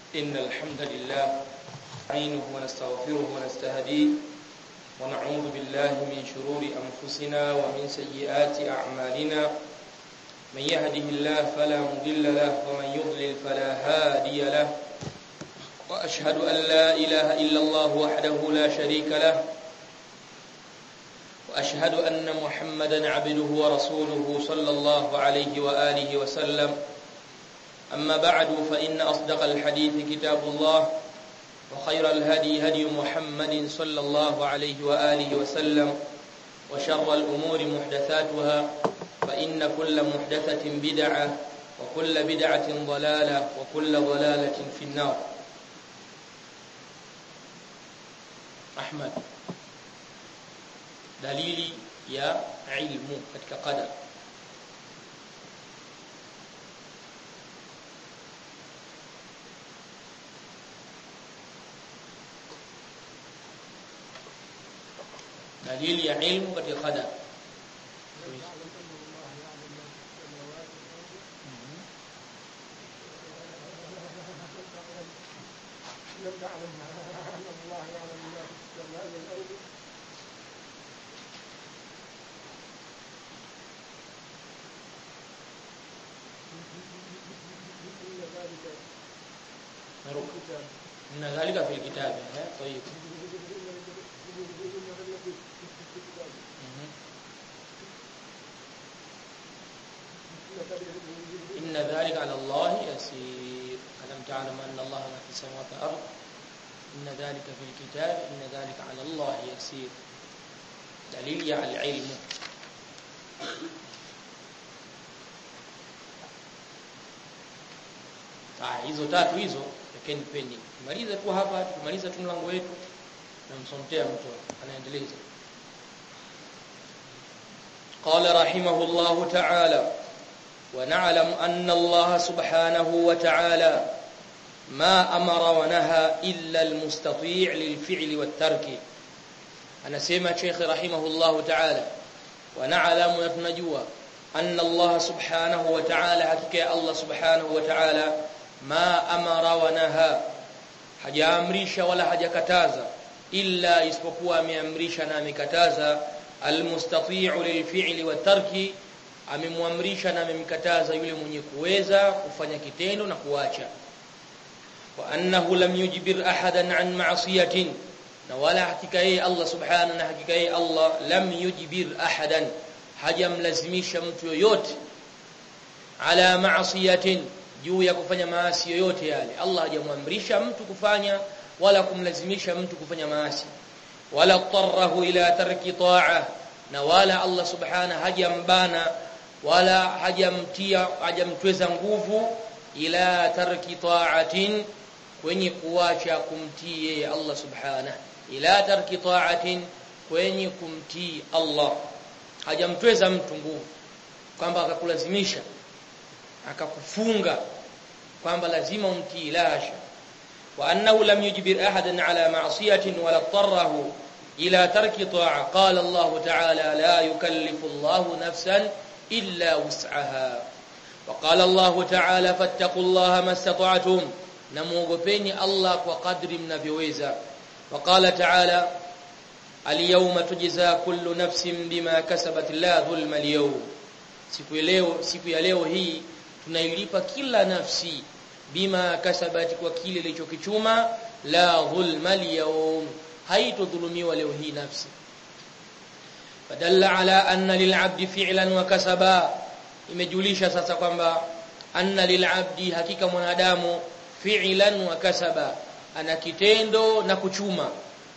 إن الحمد لله نعينه ونستغفره ونستهديه ونعوذ بالله من شرور أنفسنا ومن سيئات أعمالنا من يهده الله فلا مضل له ومن يضلل فلا هادي له وأشهد أن لا إله إلا الله وحده لا شريك له وأشهد أن محمدا عبده ورسوله صلى الله عليه وآله وسلم أما بعد فإن أصدق الحديث كتاب الله وخير الهدي هدي محمد صلى الله عليه وآله وسلم وشر الأمور محدثاتها فإن كل محدثة بدعة وكل بدعة ضلالة وكل ضلالة في النار Ahmad dalili ya ilmu katika qadar dalili ya ilmu katika qadar لم نعلم أن الله يعلم ما في السماء والأرض إن ذلك نروح الكتاب إن ذلك في الكتاب ها طيب مهم. إن ذلك على الله يسير ألم تعلم أن الله ما في السماوات والأرض إن ذلك في الكتاب إن ذلك على الله يسير دليل على العلم Ah, hizo tatu hizo lakini pending. Tumaliza tu hapa, tumaliza tu mlango wetu na msomtea mtu anaendeleza. قال رحمه الله تعالى ونعلم أن الله سبحانه وتعالى ما أمر ونهى إلا المستطيع للفعل والترك أنا سيما شيخ رحمه الله تعالى ونعلم يتنجوا أن الله سبحانه وتعالى حكي الله سبحانه وتعالى ما أمر ونهى hajaamrisha wala hajakataza illa isipokuwa ameamrisha na amekataza almustati'u lilfi'li watarki amemwamrisha na amemkataza yule mwenye kuweza kufanya kitendo na kuacha wa annahu lam yujbir ahadan an ma'siyatin na wala hakika yeye Allah subhanahu na hakika yeye Allah lam yujbir ahadan hajamlazimisha mtu yoyote ala ma'siyatin juu ya kufanya maasi yoyote yale Allah hajamwamrisha mtu kufanya wala kumlazimisha mtu kufanya maasi wala tarrahu ila tarki ta'a na wala Allah subhanahu hajambana wala hajamtia hajamtweza nguvu ila tarki ta'atin kwenye kuacha kumtii yeye Allah subhanahu ila tarki ta'atin kwenye kumtii Allah hajamtweza mtu nguvu kwamba akakulazimisha akakufunga kwamba lazima umtii lasha wa annahu lam yujbir ahadan ala ma'siyatin wala tarrahu ila tarki ta'a qala Allah ta'ala la yukallifu Allah nafsan illa wus'aha wa qala Allah ta'ala fattaqullaha mastata'tum namuogopeni Allah kwa kadri mnavyoweza wa qala ta'ala al-yawma tujza kullu nafsin bima kasabat la dhulma al-yawm siku ya leo siku ya leo hii tunailipa kila nafsi bima kasabat kwa kile ilichokichuma la dhulma al-yawm haitodhulumiwa leo hii nafsi fadalla ala anna lil'abdi fi'lan wa kasaba imejulisha sasa kwamba anna lil'abdi hakika mwanadamu fi'lan wa kasaba ana kitendo na kuchuma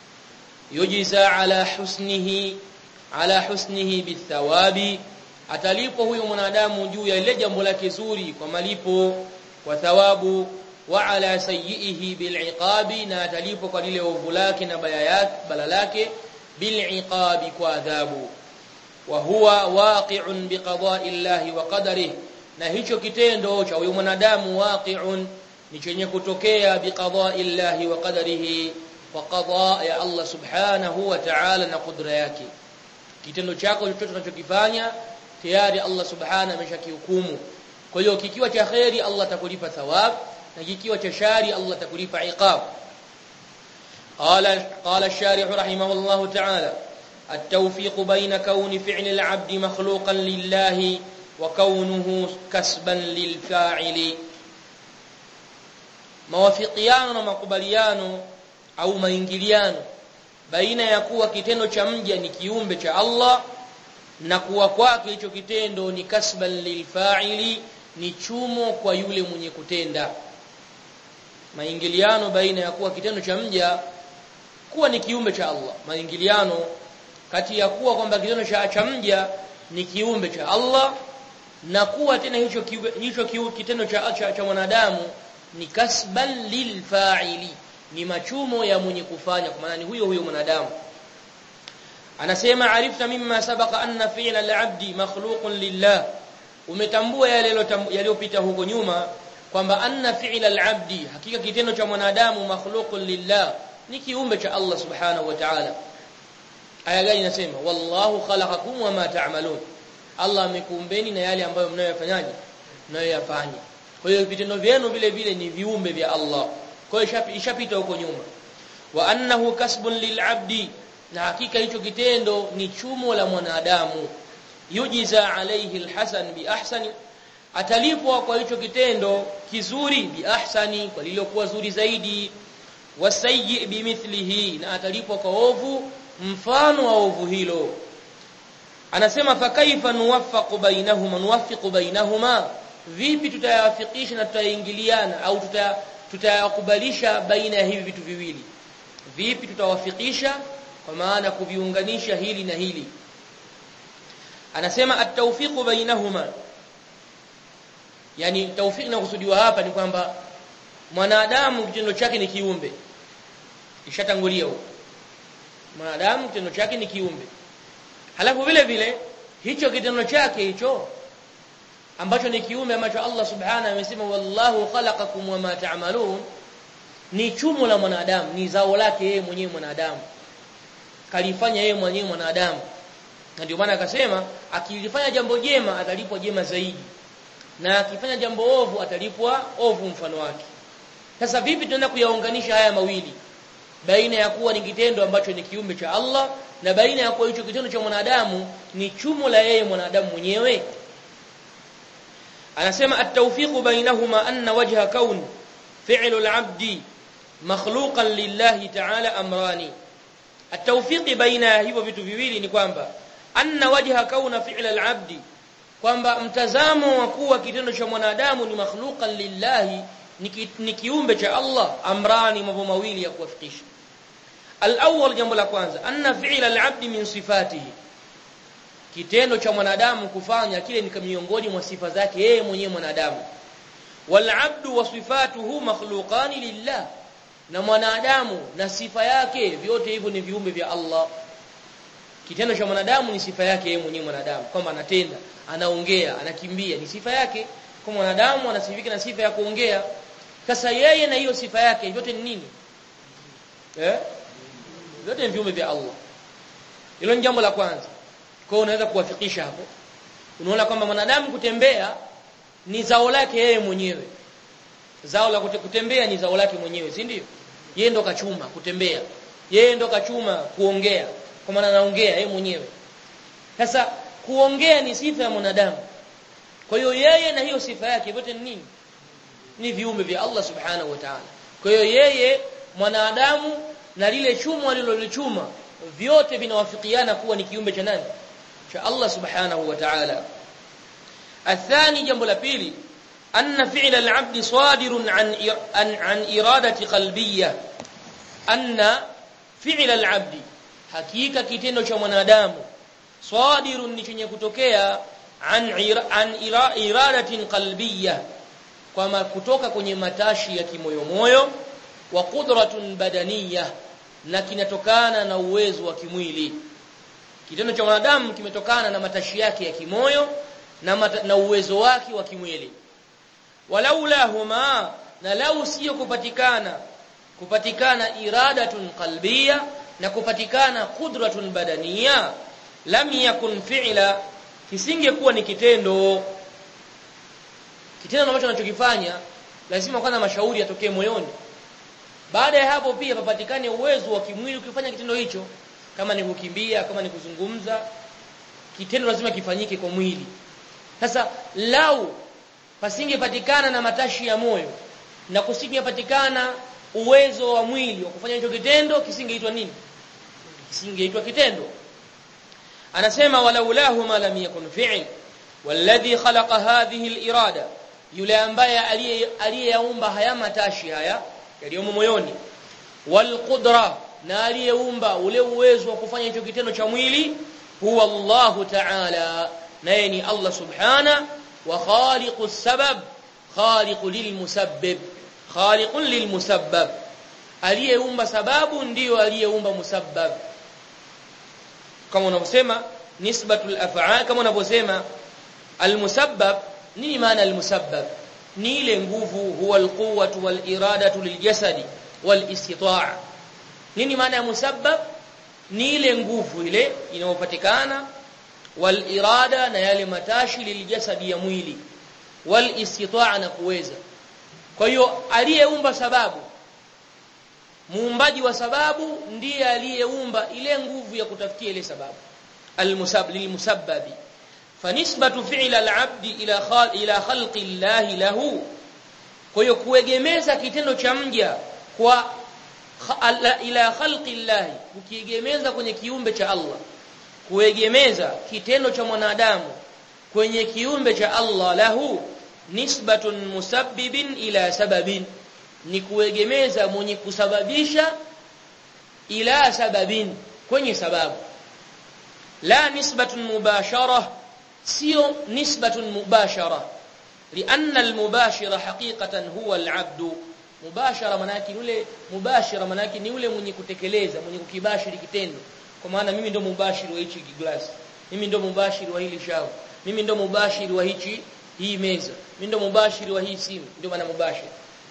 yujiza ala husnihi ala husnihi bithawabi atalipwa huyo mwanadamu juu ya ile jambo lake zuri kwa malipo kwa thawabu wa ala sayyihi bil'iqabi na atalipwa kwa lile ovu lake na baya yake bala lake bil'iqabi kwa adhabu wa huwa waqi'un biqada'i llahi wa qadarihi na hicho kitendo cha huyo mwanadamu waqi'un ni chenye kutokea biqada'i llahi wa qadarihi wa qadaa ya Allah subhanahu wa ta'ala na kudra yake kitendo chako chochote unachokifanya tayari Allah subhanahu ameshakihukumu kwa hiyo kikiwa cha khairi Allah atakulipa thawab na kikiwa cha shari Allah atakulipa iqab قال قال الشارح رحمه الله تعالى التوفيق بين كون فعل العبد مخلوقا لله وكونه كسبا للفاعل mawafikiano na makubaliano au maingiliano baina ya kuwa kitendo cha mja ni kiumbe cha Allah na kuwa kwake hicho kitendo ni kasban lilfa'ili ni chumo kwa yule mwenye kutenda maingiliano baina ya kuwa kitendo cha mja kuwa ni kiumbe cha Allah maingiliano kati ya kuwa kwamba kitendo cha, cha mja ni kiumbe cha Allah na kuwa tena hicho kiwe, hicho kiu, kitendo cha, cha, cha mwanadamu ni kasban lilfa'ili ni machumo ya mwenye kufanya kwa maana ni huyo huyo mwanadamu anasema arifta mimma sabaqa anna fi'la al-'abdi makhluqun lillah umetambua yale yaliyopita huko nyuma kwamba anna fi'la al-'abdi hakika kitendo cha mwanadamu makhluqun lillah ni kiumbe cha Allah subhanahu wa ta'ala aya gani inasema wallahu khalaqakum wama ta'malun Allah amekuumbeni na yale ambayo mnayoyafanyaje mnayoyafanya kwa hiyo vitendo vyenu vile vile ni viumbe vya Allah kwa hiyo ishapita huko nyuma wa annahu kasbun lil'abdi na hakika hicho kitendo ni chumo la mwanadamu yujiza alayhi alhasan bi ahsani atalipwa kwa hicho kitendo kizuri bi ahsani kwa lililokuwa zuri zaidi wasayyi bimithlihi na atalipwa kwa ovu mfano wa ovu hilo anasema fa kaifa nuwaffaqu bainahuma nuwaffiqu bainahuma vipi tutayawafikisha na tutaingiliana au tuta tutayakubalisha baina ya hivi vitu viwili vipi tutawafikisha kwa maana kuviunganisha hili na hili anasema at-tawfiqu bainahuma yani tawfiq na kusudiwa hapa ni kwamba mwanadamu kitendo chake ni kiumbe ishatangulia huko mwanadamu kitendo chake ni kiumbe halafu vile vile hicho kitendo chake hicho ambacho ni kiumbe ambacho Allah subhanahu amesema wallahu khalaqakum wama ta'malun ni chumo la mwanadamu ni zao lake yeye mwenyewe mwanadamu kalifanya yeye mwenyewe mwanadamu na ndio maana akasema akilifanya jambo jema atalipwa jema zaidi na akifanya jambo ovu atalipwa ovu mfano wake sasa vipi tunaenda kuyaunganisha haya mawili baina ya kuwa ni kitendo ambacho ni kiumbe cha Allah na baina ya kuwa hicho kitendo cha mwanadamu ni chumo la yeye mwanadamu mwenyewe anasema at-tawfiqu bainahuma anna wajha kaun fi'lu al-'abdi makhluqan lillahi ta'ala amrani at-tawfiqi baina hivyo vitu viwili ni kwamba anna wajha kauna fi'l al-'abdi kwamba mtazamo wa kuwa kitendo cha mwanadamu ni makhluqan lillahi ni kiumbe cha Allah amrani mambo mawili ya kuwafikisha al-awwal jambo la kwanza anna fi'l al-'abdi min sifatihi kitendo cha mwanadamu kufanya kile ni miongoni mwa sifa zake yeye mwenyewe mwanadamu wal 'abdu wa sifatuhu makhluqani lillah na mwanadamu na sifa yake vyote hivyo ni viumbe vya Allah kitendo cha mwanadamu ni sifa yake yeye mwenyewe mwanadamu kwamba anatenda anaongea anakimbia ni sifa yake kwa mwanadamu anasifika na sifa ya kuongea sasa yeye na hiyo sifa yake vyote ni nini eh vyote ni viumbe vya Allah hilo ni jambo la kwanza kwa hiyo unaweza kuwafikisha hapo unaona kwamba mwanadamu kutembea ni zao lake yeye mwenyewe zao la kutembea ni zao lake mwenyewe si ndio yeye ndo kachuma kutembea yeye ndo kachuma kuongea kwa maana anaongea yeye mwenyewe sasa kuongea ni sifa ya mwanadamu kwa hiyo yeye na hiyo sifa yake vyote ni nini ni viumbe vya Allah subhanahu wa ta'ala kwa hiyo yeye mwanadamu na lile chuma alilolichuma vyote vinawafikiana kuwa ni kiumbe cha nani cha Allah subhanahu wa ta'ala athani jambo la pili anna fi'la al-'abd sadirun an an, an iradati qalbiyya anna fi'la al-'abd hakika kitendo cha mwanadamu sadirun ni chenye kutokea an an iradatin qalbiyya kwama kutoka kwenye matashi ya kimoyomoyo wa qudratun badaniyya na kinatokana na uwezo wa kimwili kitendo cha mwanadamu kimetokana na matashi yake ya kimoyo na, mata, na uwezo wake wa kimwili walaula huma na lau sio kupatikana kupatikana iradatun qalbiyya na kupatikana qudratun badaniya lam yakun fi'la kisingekuwa ni kitendo kitendo ambacho anachokifanya lazima kwanza mashauri yatokee moyoni baada ya hapo pia papatikane uwezo wa kimwili ukifanya kitendo hicho kama ni kukimbia kama ni kuzungumza kitendo lazima kifanyike kwa mwili sasa lau pasingepatikana na matashi ya moyo na kusingepatikana uwezo wa mwili wa kufanya hicho kitendo kisingeitwa nini kisingeitwa kitendo anasema walaulahu ma lam yakun fi'l walladhi khalaqa hadhihi al-irada yule ambaye aliyeyaumba haya matashi haya yaliyomo moyoni wal qudra na aliyeumba ule uwezo wa kufanya hicho kitendo cha mwili huwa Allah ta'ala naye ni Allah subhana wa khaliqu sabab khaliqu lilmusabbib khaliqun lilmusabbab aliyeumba sababu ndiyo aliyeumba musabbab kama unavyosema nisbatul af'al kama unavyosema almusabbab nini maana almusabbab ni ile nguvu huwa alquwwatu waliradatu liljasadi walistita'a nini maana ya musabbab ni ile nguvu ile inayopatikana walirada na yale matashi liljasadi ya mwili walistita'a na kuweza kwa hiyo aliyeumba sababu muumbaji wa sababu ndiye aliyeumba ile nguvu ya kutafutia ile sababu almusab lilmusabbabi fanisbatu fi'l al-'abd ila khal ila khalqi Allah lahu kwa hiyo kuegemeza kitendo cha mja kwa ila khalqi Allah ukiegemeza kwenye kiumbe cha Allah kuegemeza kitendo cha mwanadamu kwenye kiumbe cha Allah lahu nisbatun musabbibin ila sababin ni kuegemeza mwenye kusababisha ila sababin kwenye sababu la nisbatun mubashara sio nisbatun mubashara لأن المباشر حقيقة هو العبد mubashara manaki yule mubashira manaki ni yule mwenye kutekeleza mwenye kukibashiri kitendo kwa maana mimi ndo mubashiri wa hichi glass mimi ndo mubashiri wa hili shavu mimi ndo mubashiri wa hichi hii meza mimi ndo mubashiri wa hii simu ndio maana mubashir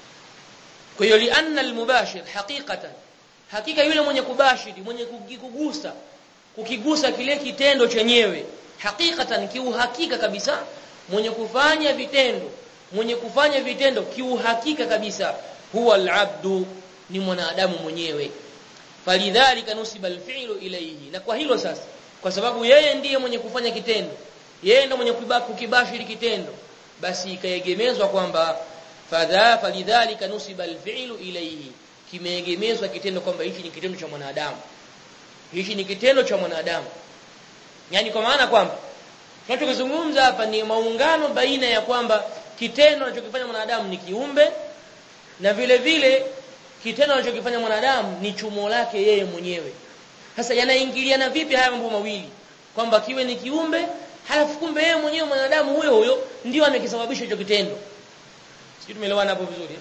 kwa hiyo lianna almubashir haqiqatan hakika yule mwenye kubashiri mwenye kukigusa kukigusa kile kitendo chenyewe haqiqatan kiuhakika kabisa mwenye kufanya vitendo mwenye kufanya vitendo kiuhakika kabisa huwa alabdu ni mwanadamu mwenyewe falidhalika nusiba alfi'lu ilayhi na kwa hilo sasa kwa sababu yeye ndiye mwenye kufanya kitendo yeye ndiye mwenye kukibashiri kitendo basi ikaegemezwa kwamba fadha falidhalika nusiba alfi'lu ilayhi kimeegemezwa kitendo kwamba hichi ni kitendo cha mwanadamu hichi ni kitendo cha mwanadamu yani kwa maana kwamba tunachozungumza hapa ni maungano baina ya kwamba kitendo anachokifanya mwanadamu ni kiumbe na vile vile kitendo anachokifanya mwanadamu ni chumo lake yeye mwenyewe sasa yanaingiliana vipi haya mambo mawili kwamba kiwe ni kiumbe halafu kumbe yeye mwenyewe mwanadamu huyo huyo ndio amekisababisha hicho kitendo sisi tumeelewana hapo vizuri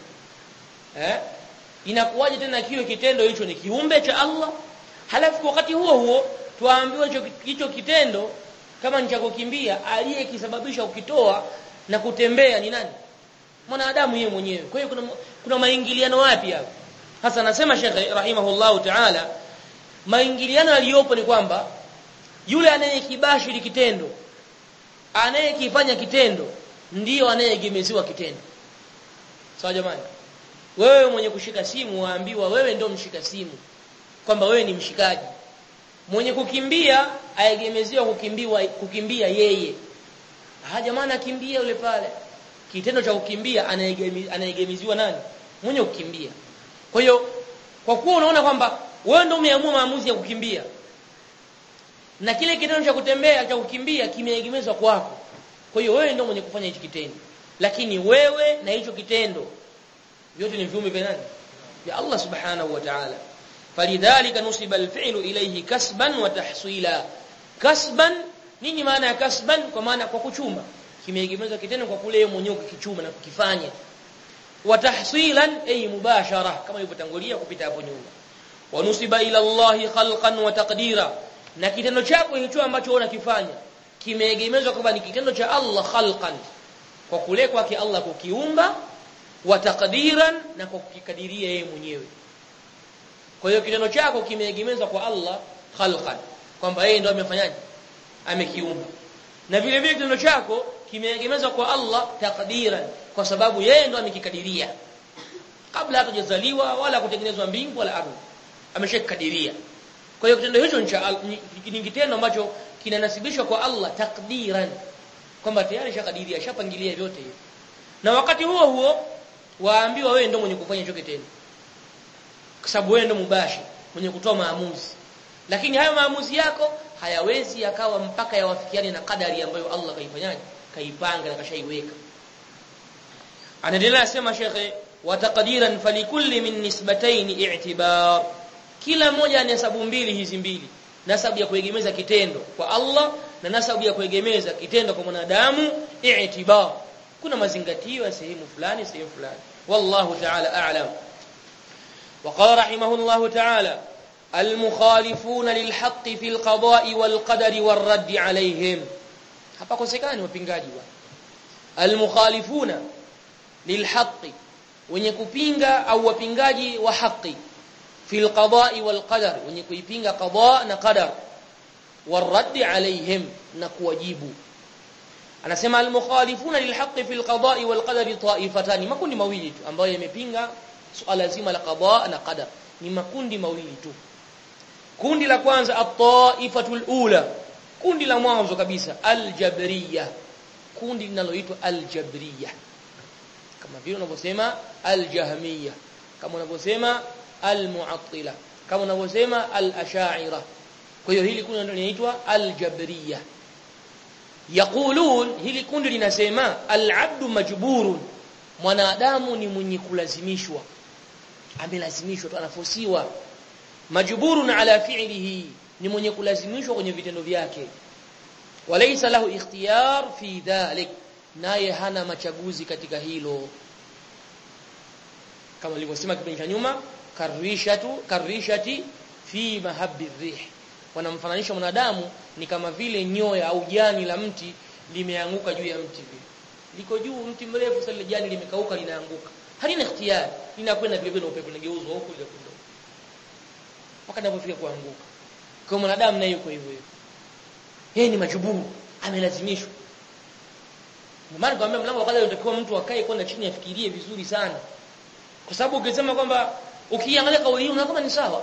eh inakuwaje tena kiwe kitendo hicho ni kiumbe cha Allah halafu wakati huo huo tuambiwe hicho kitendo kama ni cha kukimbia aliyekisababisha ukitoa na kutembea ni nani mwanadamu yeye mwenyewe kwa hiyo kuna kuna maingiliano wapi hapo hasa anasema Sheikh rahimahullahu ta'ala maingiliano yaliyopo ni kwamba yule anayekibashiri kitendo anayekifanya kitendo ndiyo anayegemeziwa kitendo sawa jamani wewe mwenye kushika simu waambiwa wewe ndio mshika simu kwamba wewe ni mshikaji mwenye kukimbia aegemeziwa kukimbiwa kukimbia yeye ah jamani akimbia yule pale kitendo cha kukimbia anaegemeziwa nani mwenye kukimbia kwa hiyo kwa kuwa unaona kwamba wewe ndio umeamua maamuzi ya kukimbia na kile kitendo cha kutembea cha kukimbia kimeegemezwa kwako kwa hiyo wewe ndio mwenye kufanya hicho kitendo lakini wewe na hicho kitendo vyote ni viumbe vya nani vya Allah subhanahu wa ta'ala falidhalika nusiba alfi'lu ilayhi kasban wa tahsila kasban nini maana ya kasban kwa maana kwa kuchuma kimeegemezwa kitendo kwa kule mwenyewe kukichuma na kukifanya wa tahsilan ay mubashara kama ilivyotangulia kupita hapo nyuma wa nusiba ila Allah khalqan wa taqdira na kitendo chako hicho ambacho unakifanya kimeegemezwa kwamba ni kitendo cha Allah khalqan kwa kule kwake Allah kukiumba wa taqdiran na kwa kukikadiria yeye mwenyewe kwa hiyo kitendo chako kimeegemezwa kwa Allah khalqan kwamba yeye ndo amefanyaje amekiumba na vile vile kitendo chako kimeegemezwa kwa Allah taqdiran kwa sababu yeye ndo amekikadiria kabla hatujazaliwa wala kutengenezwa mbingu wala ardhi ameshakadiria kwa hiyo kitendo hicho ni kitendo ambacho kinanasibishwa kwa Allah takdiran kwamba tayari shakadiria shapangilia vyote hivyo na wakati huo huo waambiwa wewe ndio mwenye kufanya hicho kitendo kwa sababu wewe ndio mubashi mwenye kutoa maamuzi lakini hayo maamuzi yako hayawezi yakawa mpaka yawafikiane na kadari ambayo Allah kaifanyaje kaipanga na kashaiweka anaendelea sema shekhe wa taqdiran falikulli min nisbatayn i'tibar kila moja ni hesabu mbili hizi mbili nasabu ya kuegemeza kitendo kwa Allah na nasabu ya kuegemeza kitendo kwa mwanadamu i'tibar kuna mazingatio ya sehemu fulani sehemu fulani wallahu ta'ala a'lam وقال رحمه الله تعالى المخالفون للحق في القضاء والقدر والرد عليهم hapa kosekani wapingaji wa almukhalifuna lilhaqi wenye kupinga au wapingaji wa haki fil qada'i wal qadar wenye kuipinga qada na qadar warad alaihim na kuwajibu anasema almukhalifuna lilhaqi fil qada'i wal qadari ta'ifatani makundi mawili tu ambayo yamepinga suala zima la qada na qadar ni makundi mawili tu kundi la kwanza at-ta'ifatul ula kundi la mwanzo kabisa al-jabriyah kundi linaloitwa al-jabriyah kama vile unavyosema al-jahmiyah kama unavyosema al-mu'attila kama unavyosema al-ash'ira kwa hiyo hili kundi linaitwa al-jabriyah yaqulun hili kundi linasema al-'abdu majburun mwanadamu ni mwenye kulazimishwa amelazimishwa tu anafosiwa majburun ala fi'lihi ni mwenye kulazimishwa kwenye vitendo vyake walaysa lahu ikhtiyar fi dhalik naye hana machaguzi katika hilo kama nilivyosema kipindi cha nyuma karishatu karishati fi mahabbi rih wanamfananisha mwanadamu ni kama vile nyoya au jani la mti limeanguka juu ya mti vile liko juu mti mrefu sasa jani limekauka linaanguka halina ikhtiyari linakwenda vile vile upepo unageuzwa huku ile kundo mpaka inapofika kuanguka kwa mwanadamu naye yuko hivyo hivyo yeye ni majuburu amelazimishwa ndio maana kwambia mlango wa kwanza unatakiwa mtu akae kwanza chini afikirie vizuri sana kwa sababu ukisema kwamba ukiangalia kauli hii unaona kama ni sawa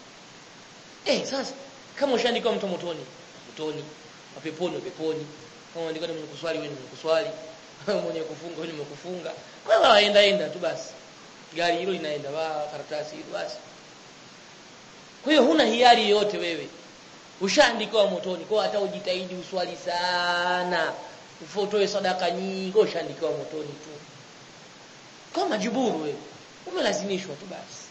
eh sasa kama ushaandika mtu motoni motoni mapeponi mapeponi kama andika ni mwenye kuswali wewe ni mwenye kuswali mwenye kufunga wewe ni mwenye kufunga kwa hiyo waenda enda tu basi gari hilo linaenda wa karatasi hilo basi kwa hiyo huna hiari yote wewe ushaandikiwa motoni kwa hata ujitahidi uswali sana ufotoe sadaka nyingi ushaandikiwa motoni tu kama majiburu wewe umelazimishwa tu basi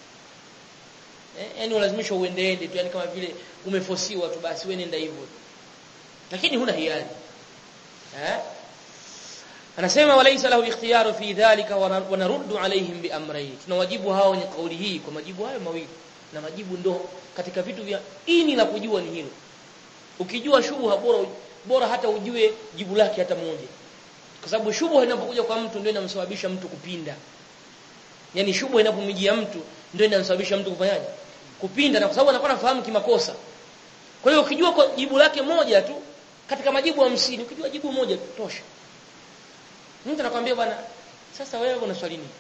eh yani ulazimishwa uendeende tu yani kama vile umefosiwa tu basi wewe nenda hivyo lakini huna hiari eh anasema walaysa lahu ikhtiyaru fi dhalika wa naruddu alaihim bi amrayn tunawajibu hao wenye kauli hii kwa majibu hayo mawili na majibu ndo katika vitu vya ini la kujua ni hilo ukijua shubha bora bora hata ujue jibu lake hata moja kwa sababu shubha inapokuja kwa mtu ndio inamsababisha mtu kupinda yani shubha inapomjia mtu ndio inamsababisha mtu kufanyaje kupinda na kwa sababu anakuwa anafahamu kimakosa kwa hiyo ukijua kwa jibu lake moja tu katika majibu 50 ukijua jibu moja tu tosha mtu anakuambia bwana sasa wewe una swali nini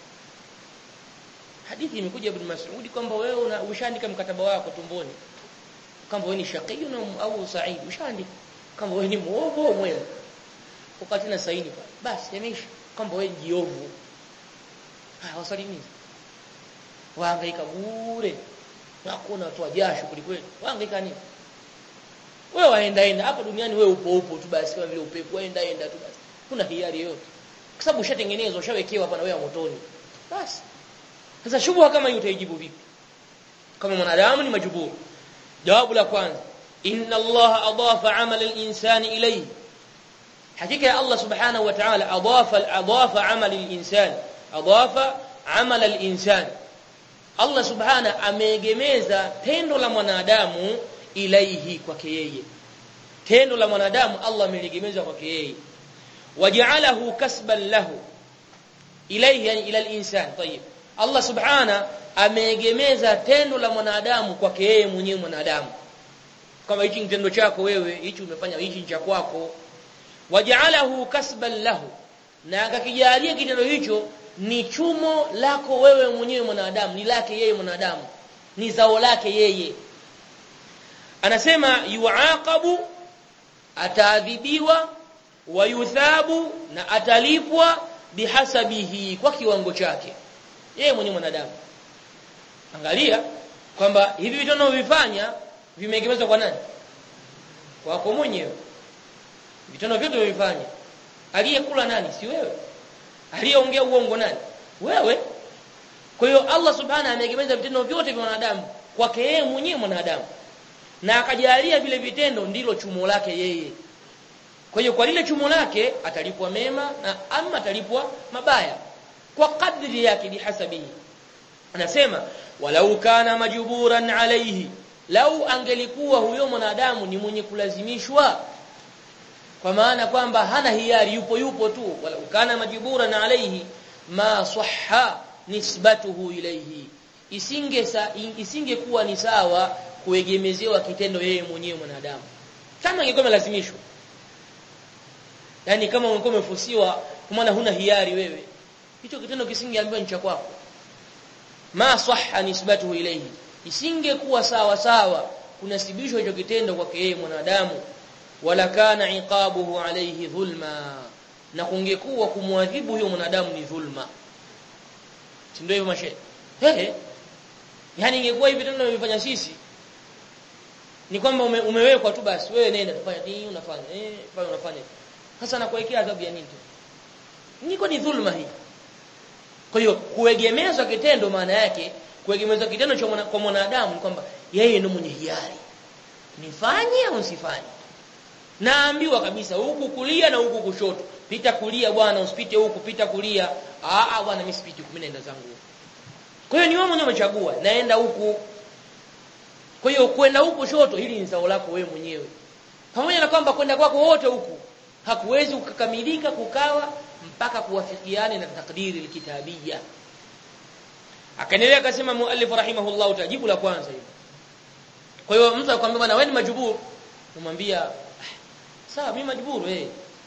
hadithi imekuja ibn Mas'ud kwamba wewe ushaandika mkataba wako tumboni kwamba wewe ni shaqiyun au sa'id ushaandika kwamba wewe ni muovu au mwema wakati na saini pale basi yameisha kwamba wewe jiovu haya waswali nini wahangaika bure na kuna watu wajasho kulikweli wahangaika nini wewe waenda enda hapa duniani wewe upo upo tu basi kama vile upepo waenda enda tu basi kuna hiari yote kwa sababu ushatengenezwa ushawekewa hapa na wewe motoni basi sasa shubha kama hiyo utaijibu vipi kama mwanadamu ni majuburu jawabu la kwanza inna Allah adafa amala al-insani ilayhi hakika ya Allah subhanahu wa ta'ala adafa adafa amala al-insani adafa amala al-insani Allah subhanahu ameegemeza tendo la mwanadamu ilaihi kwake yeye tendo la mwanadamu Allah ameliegemeza kwake yeye waja'alahu kasban lahu ilaihi yani ila al-insan tayyib Allah subhana ameegemeza tendo la mwanadamu kwake yeye mwenyewe mwanadamu kama hichi kitendo chako wewe hichi umefanya hichi cha kwako waja'alahu kasban lahu na akakijalia kitendo hicho ni chumo lako wewe mwenyewe mwanadamu ni lake yeye mwanadamu ni zao lake yeye anasema yuaqabu ataadhibiwa wa yuthabu na atalipwa bihasabihi kwa kiwango chake yeye mwenyewe mwanadamu angalia kwamba hivi vitendo vifanya vimeegemezwa kwa nani kwako mwenyewe vitendo vyote vifanya aliyekula nani si wewe aliyeongea uongo nani wewe kwa hiyo Allah subhanahu ameegemeza vitendo vyote vya wanadamu kwake yeye mwenyewe mwanadamu na akajalia vile vitendo ndilo chumo lake yeye kwa hiyo kwa lile chumo lake atalipwa mema na ama atalipwa mabaya kwa kadri yake bihasabihi anasema walau kana majburan alayhi lau angelikuwa huyo mwanadamu ni mwenye kulazimishwa kwa maana kwamba hana hiari yupo yupo tu walau kana majburan alayhi ma sahha nisbatuhu ilayhi isinge sa, isingekuwa ni sawa kuegemezewa kitendo yeye mwenyewe mwanadamu kama ingekuwa imelazimishwa yani kama ungekuwa umefusiwa kwa maana huna hiari wewe hicho kitendo kisingeambiwa ni cha kwako ma sahha nisbatuhu ilayhi isingekuwa sawa sawa kunasibishwa hicho kitendo kwake yeye mwanadamu wala kana iqabuhu alayhi dhulma na kungekuwa kumwadhibu huyo mwanadamu ni dhulma si ndio hivyo mashe ehe yani ingekuwa hivi vitendo tunavifanya sisi ni kwamba ume, umewekwa tu basi wewe nenda tufanya nini unafanya eh fanya unafanya sasa nakuwekea adhabu ya nini niko ni dhulma hii kwa hiyo kuegemezwa kitendo maana yake kuegemezwa kitendo cha mwana, kwa mwanadamu ni kwamba yeye ndiye mwenye hiari nifanye au nisifanye naambiwa kabisa huku kulia na huku kushoto pita kulia bwana usipite huku pita kulia ah ah bwana mimi sipiti huku mimi naenda zangu kwa hiyo ni wewe mwenyewe umechagua naenda huku kwa hiyo kwenda huku kushoto hili ni zao lako wewe mwenyewe pamoja na kwamba kwenda kwako wote huku hakuwezi kukamilika kukawa mpaka kuwafikiane na takdiri alkitabiyya akaendelea akasema muallif rahimahullah tajibu la kwanza hilo kwa hiyo mtu akwambia bwana wewe ni majbur umwambia sawa mimi majburu eh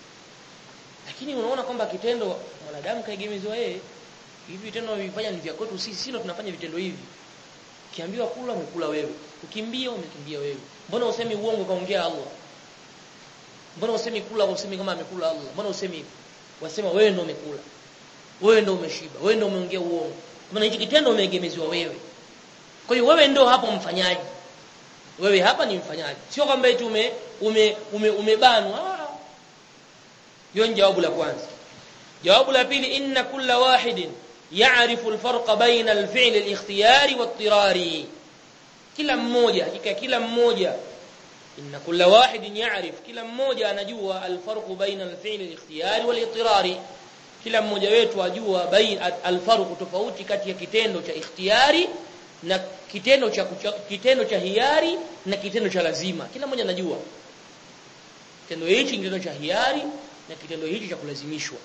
lakini unaona kwamba kitendo mwanadamu kaegemezwa yeye hivi vitendo vifanya ni vya kwetu sisi sio tunafanya vitendo hivi ukiambiwa kula umekula wewe ukimbia umekimbia wewe mbona usemi uongo kaongea Allah mbona usemi kula usemi kama amekula Allah mbona usemi wasema wewe ndio umekula wewe ndio umeshiba wewe ndio umeongea uongo maana hichi kitendo umeegemeziwa wewe kwa hiyo wewe ndio hapo mfanyaji wewe hapa ni mfanyaji sio kwamba eti ume ume, ume umebanwa hiyo ni jawabu la kwanza jawabu la pili inna kulla wahidin ya'rifu al-farqa baina al-fi'l al-ikhtiyari wat-tirari kila mmoja hakika kila mmoja inna kulla wahidin ya'rif kila mmoja anajua al-farqu baina al-fi'l al-ikhtiyari wal-ittirari kila mmoja wetu ajua baina al-farqu tofauti kati ya kitendo cha ikhtiyari na kitendo cha kitendo cha hiari na kitendo cha lazima kila mmoja anajua kitendo hichi kitendo cha hiari na kitendo hichi cha kulazimishwa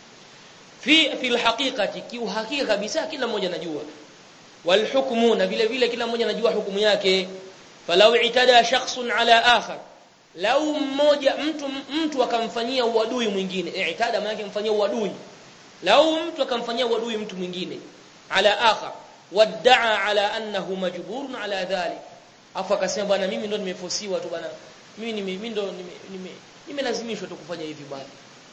fi fi alhaqiqati kiuhakika kabisa kila mmoja anajua walhukmu na vile vile kila mmoja anajua hukumu yake falau itada shakhsun ala akhar lau mmoja mtu mtu akamfanyia uadui mwingine itada maana yake mfanyia uadui lau mtu akamfanyia uadui mtu mwingine ala akhar wadda'a ala annahu majburun ala dhalik afu akasema bwana mimi ndo nimefosiwa tu bwana mimi mimi ndo nime nimelazimishwa tu kufanya hivi bwana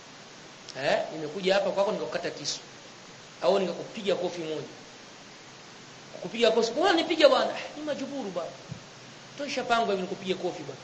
eh nimekuja hapa kwako nikakukata kisu au nikakupiga kofi moja kukupiga kofi bwana nipige bwana ni majburu bwana tosha pango hivi nikupiga kofi bwana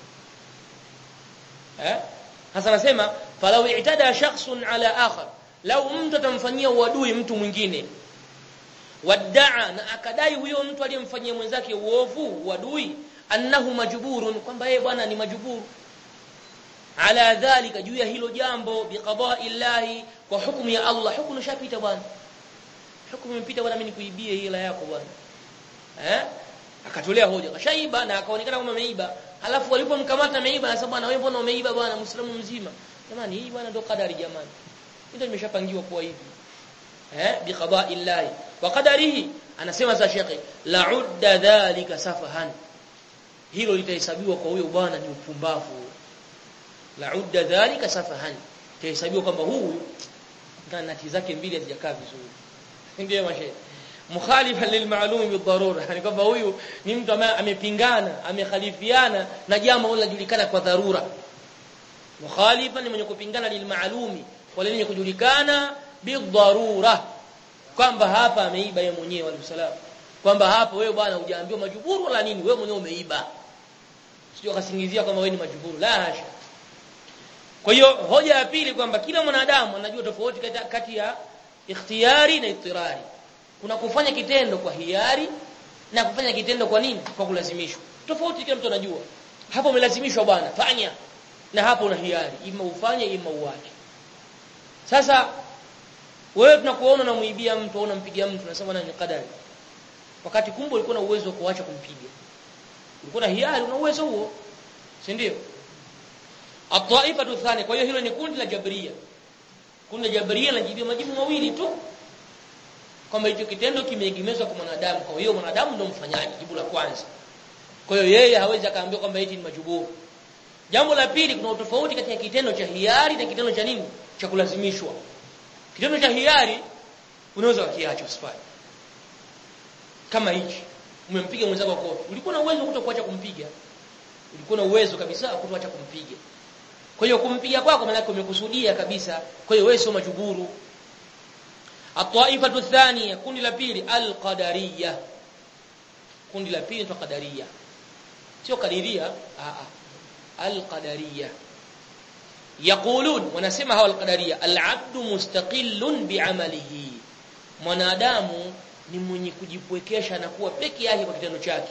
eh hasa nasema falau i'tada shakhsun ala akhar lau mtu atamfanyia uadui mtu mwingine wadda'a na akadai huyo mtu aliyemfanyia mwenzake uovu uadui annahu majburun kwamba yeye bwana ni majburu ala dhalika juu ya hilo jambo biqada'i llahi kwa hukumu ya Allah hukumu shapita bwana hukumu imepita bwana mimi nikuibie hila yako bwana eh akatolea hoja kashaiba na akaonekana kama ameiba halafu walipomkamata ameiba anasema bwana wewe mbona umeiba bwana muislamu mzima jamani hii bwana ndio kadari jamani ndio nimeshapangiwa kuwa hivi eh biqada'i llahi wa qadarihi anasema za shekhi la'udda dhalika safahan hilo litahesabiwa kwa huyo bwana ni upumbavu la'udda dhalika safahan itahesabiwa kwamba huyu kana nati zake mbili hazijakaa vizuri ndio mashe mukhalifan lilma'lum bidharura yani kwamba huyu ni mtu ambaye amepingana amekhalifiana na jambo linajulikana kwa dharura mukhalifan ni mwenye kupingana lilma'lumi wale wenye kujulikana bidharura kwamba hapa ameiba yeye mwenyewe walisallam kwamba hapa wewe bwana hujaambiwa majuburu wala nini wewe mwenyewe umeiba sio kasingizia kwamba wewe ni majuburu la hasha kwa hiyo hoja ya pili kwamba kila mwanadamu anajua tofauti kati ya ikhtiyari na ittirari kuna kufanya kitendo kwa hiari na kufanya kitendo kwa nini kwa kulazimishwa tofauti kila mtu anajua hapo umelazimishwa bwana fanya na hapo una hiari ima ufanye ima uache sasa wewe tunakuona unamuibia mtu au unampigia mtu unasema ni kadari wakati kumbe ulikuwa na uwezo wa kuacha kumpiga ulikuwa na hiari una uwezo huo si ndio at-taifa thani kwa hiyo hilo ni kundi la jabria kundi la jabria linajibu majibu mawili tu kwamba hicho kitendo kimeegemezwa kwa mwanadamu kwa hiyo mwanadamu ndio mfanyaji jibu la kwanza kwa hiyo yeye hawezi akaambiwa kwamba eti ni majuburu jambo la pili kuna utofauti kati ya kitendo cha hiari na kitendo cha nini cha kulazimishwa kitendo cha hiari unaweza kukiacha usifanye kama hichi umempiga mwenzako kofi ulikuwa na uwezo kutokuacha kumpiga ulikuwa na uwezo kabisa kutoacha kumpiga kwa hiyo kumpiga kwako maana umekusudia kabisa kwa hiyo wewe sio majuburu at-taifatu thaniya kundi la pili al-qadariyya kundi la pili ni qadariyya sio kadiria a a al-qadariyya yaqulun wanasema hawa al-qadariyya al-'abdu mustaqillun bi'amalihi mwanadamu ni mwenye kujipwekesha na kuwa peke yake kwa kitendo chake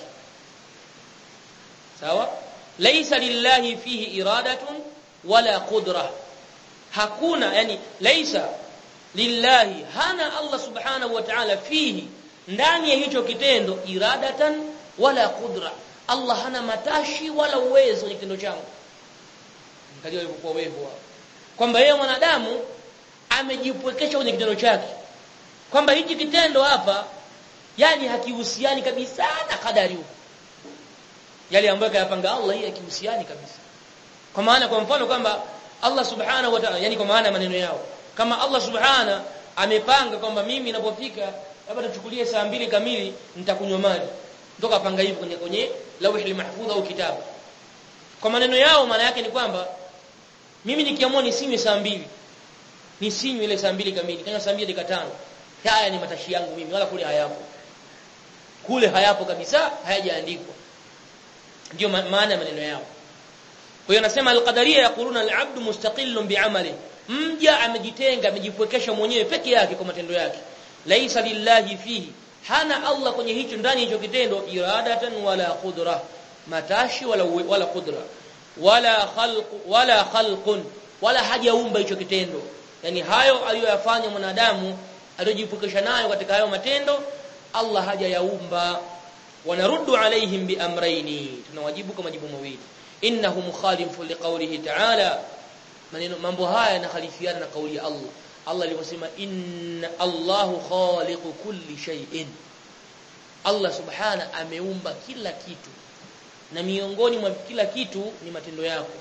sawa laysa lillahi fihi iradatun wala qudra hakuna yani laysa lillahi hana Allah subhanahu wa ta'ala fihi ndani ya hicho kitendo iradatan wala qudra Allah hana matashi wala uwezo kwenye kitendo changu angalia ilivyokuwa wevu kwamba yeye mwanadamu amejipwekesha kwenye kitendo chake kwamba hiki kitendo hapa yani hakihusiani kabisa na kadari huko yale ambayo kayapanga Allah hii hakihusiani kabisa kwa maana kwa mfano kwamba Allah subhanahu wa ta'ala yani kwa maana maneno yao kama Allah subhana amepanga kwamba mimi ninapofika labda tuchukulie saa mbili kamili nitakunywa maji ndoka panga hivyo kwenye kwenye lawhi mahfudh au kitabu kwa maneno yao maana yake ni kwamba mimi nikiamua nisinywe saa mbili nisinywe ile saa mbili kamili kanya saa mbili dakika tano haya ni matashi yangu mimi wala kule hayapo kule hayapo kabisa hayajaandikwa ndio maana ya maneno yao kwa hiyo anasema al-qadariyya yaquluna al-'abdu mustaqillun bi'amali mja amejitenga amejipwekesha mwenyewe peke yake kwa matendo yake laisa lillahi fihi hana Allah kwenye hicho ndani hicho kitendo iradatan wala qudra matashi wala wala qudra wala khalq wala khalqun wala hajaumba hicho kitendo yani hayo aliyoyafanya mwanadamu aliyojipwekesha nayo katika hayo matendo Allah hajayaumba wanaruddu alaihim biamraini tunawajibu kama majibu mawili innahu mukhalifun liqawlihi ta'ala maneno mambo haya yanakhalifiana na kauli ya Allah Allah aliposema inna Allahu khaliqu kulli shay'in Allah subhana ameumba kila kitu na miongoni mwa kila kitu ni matendo yako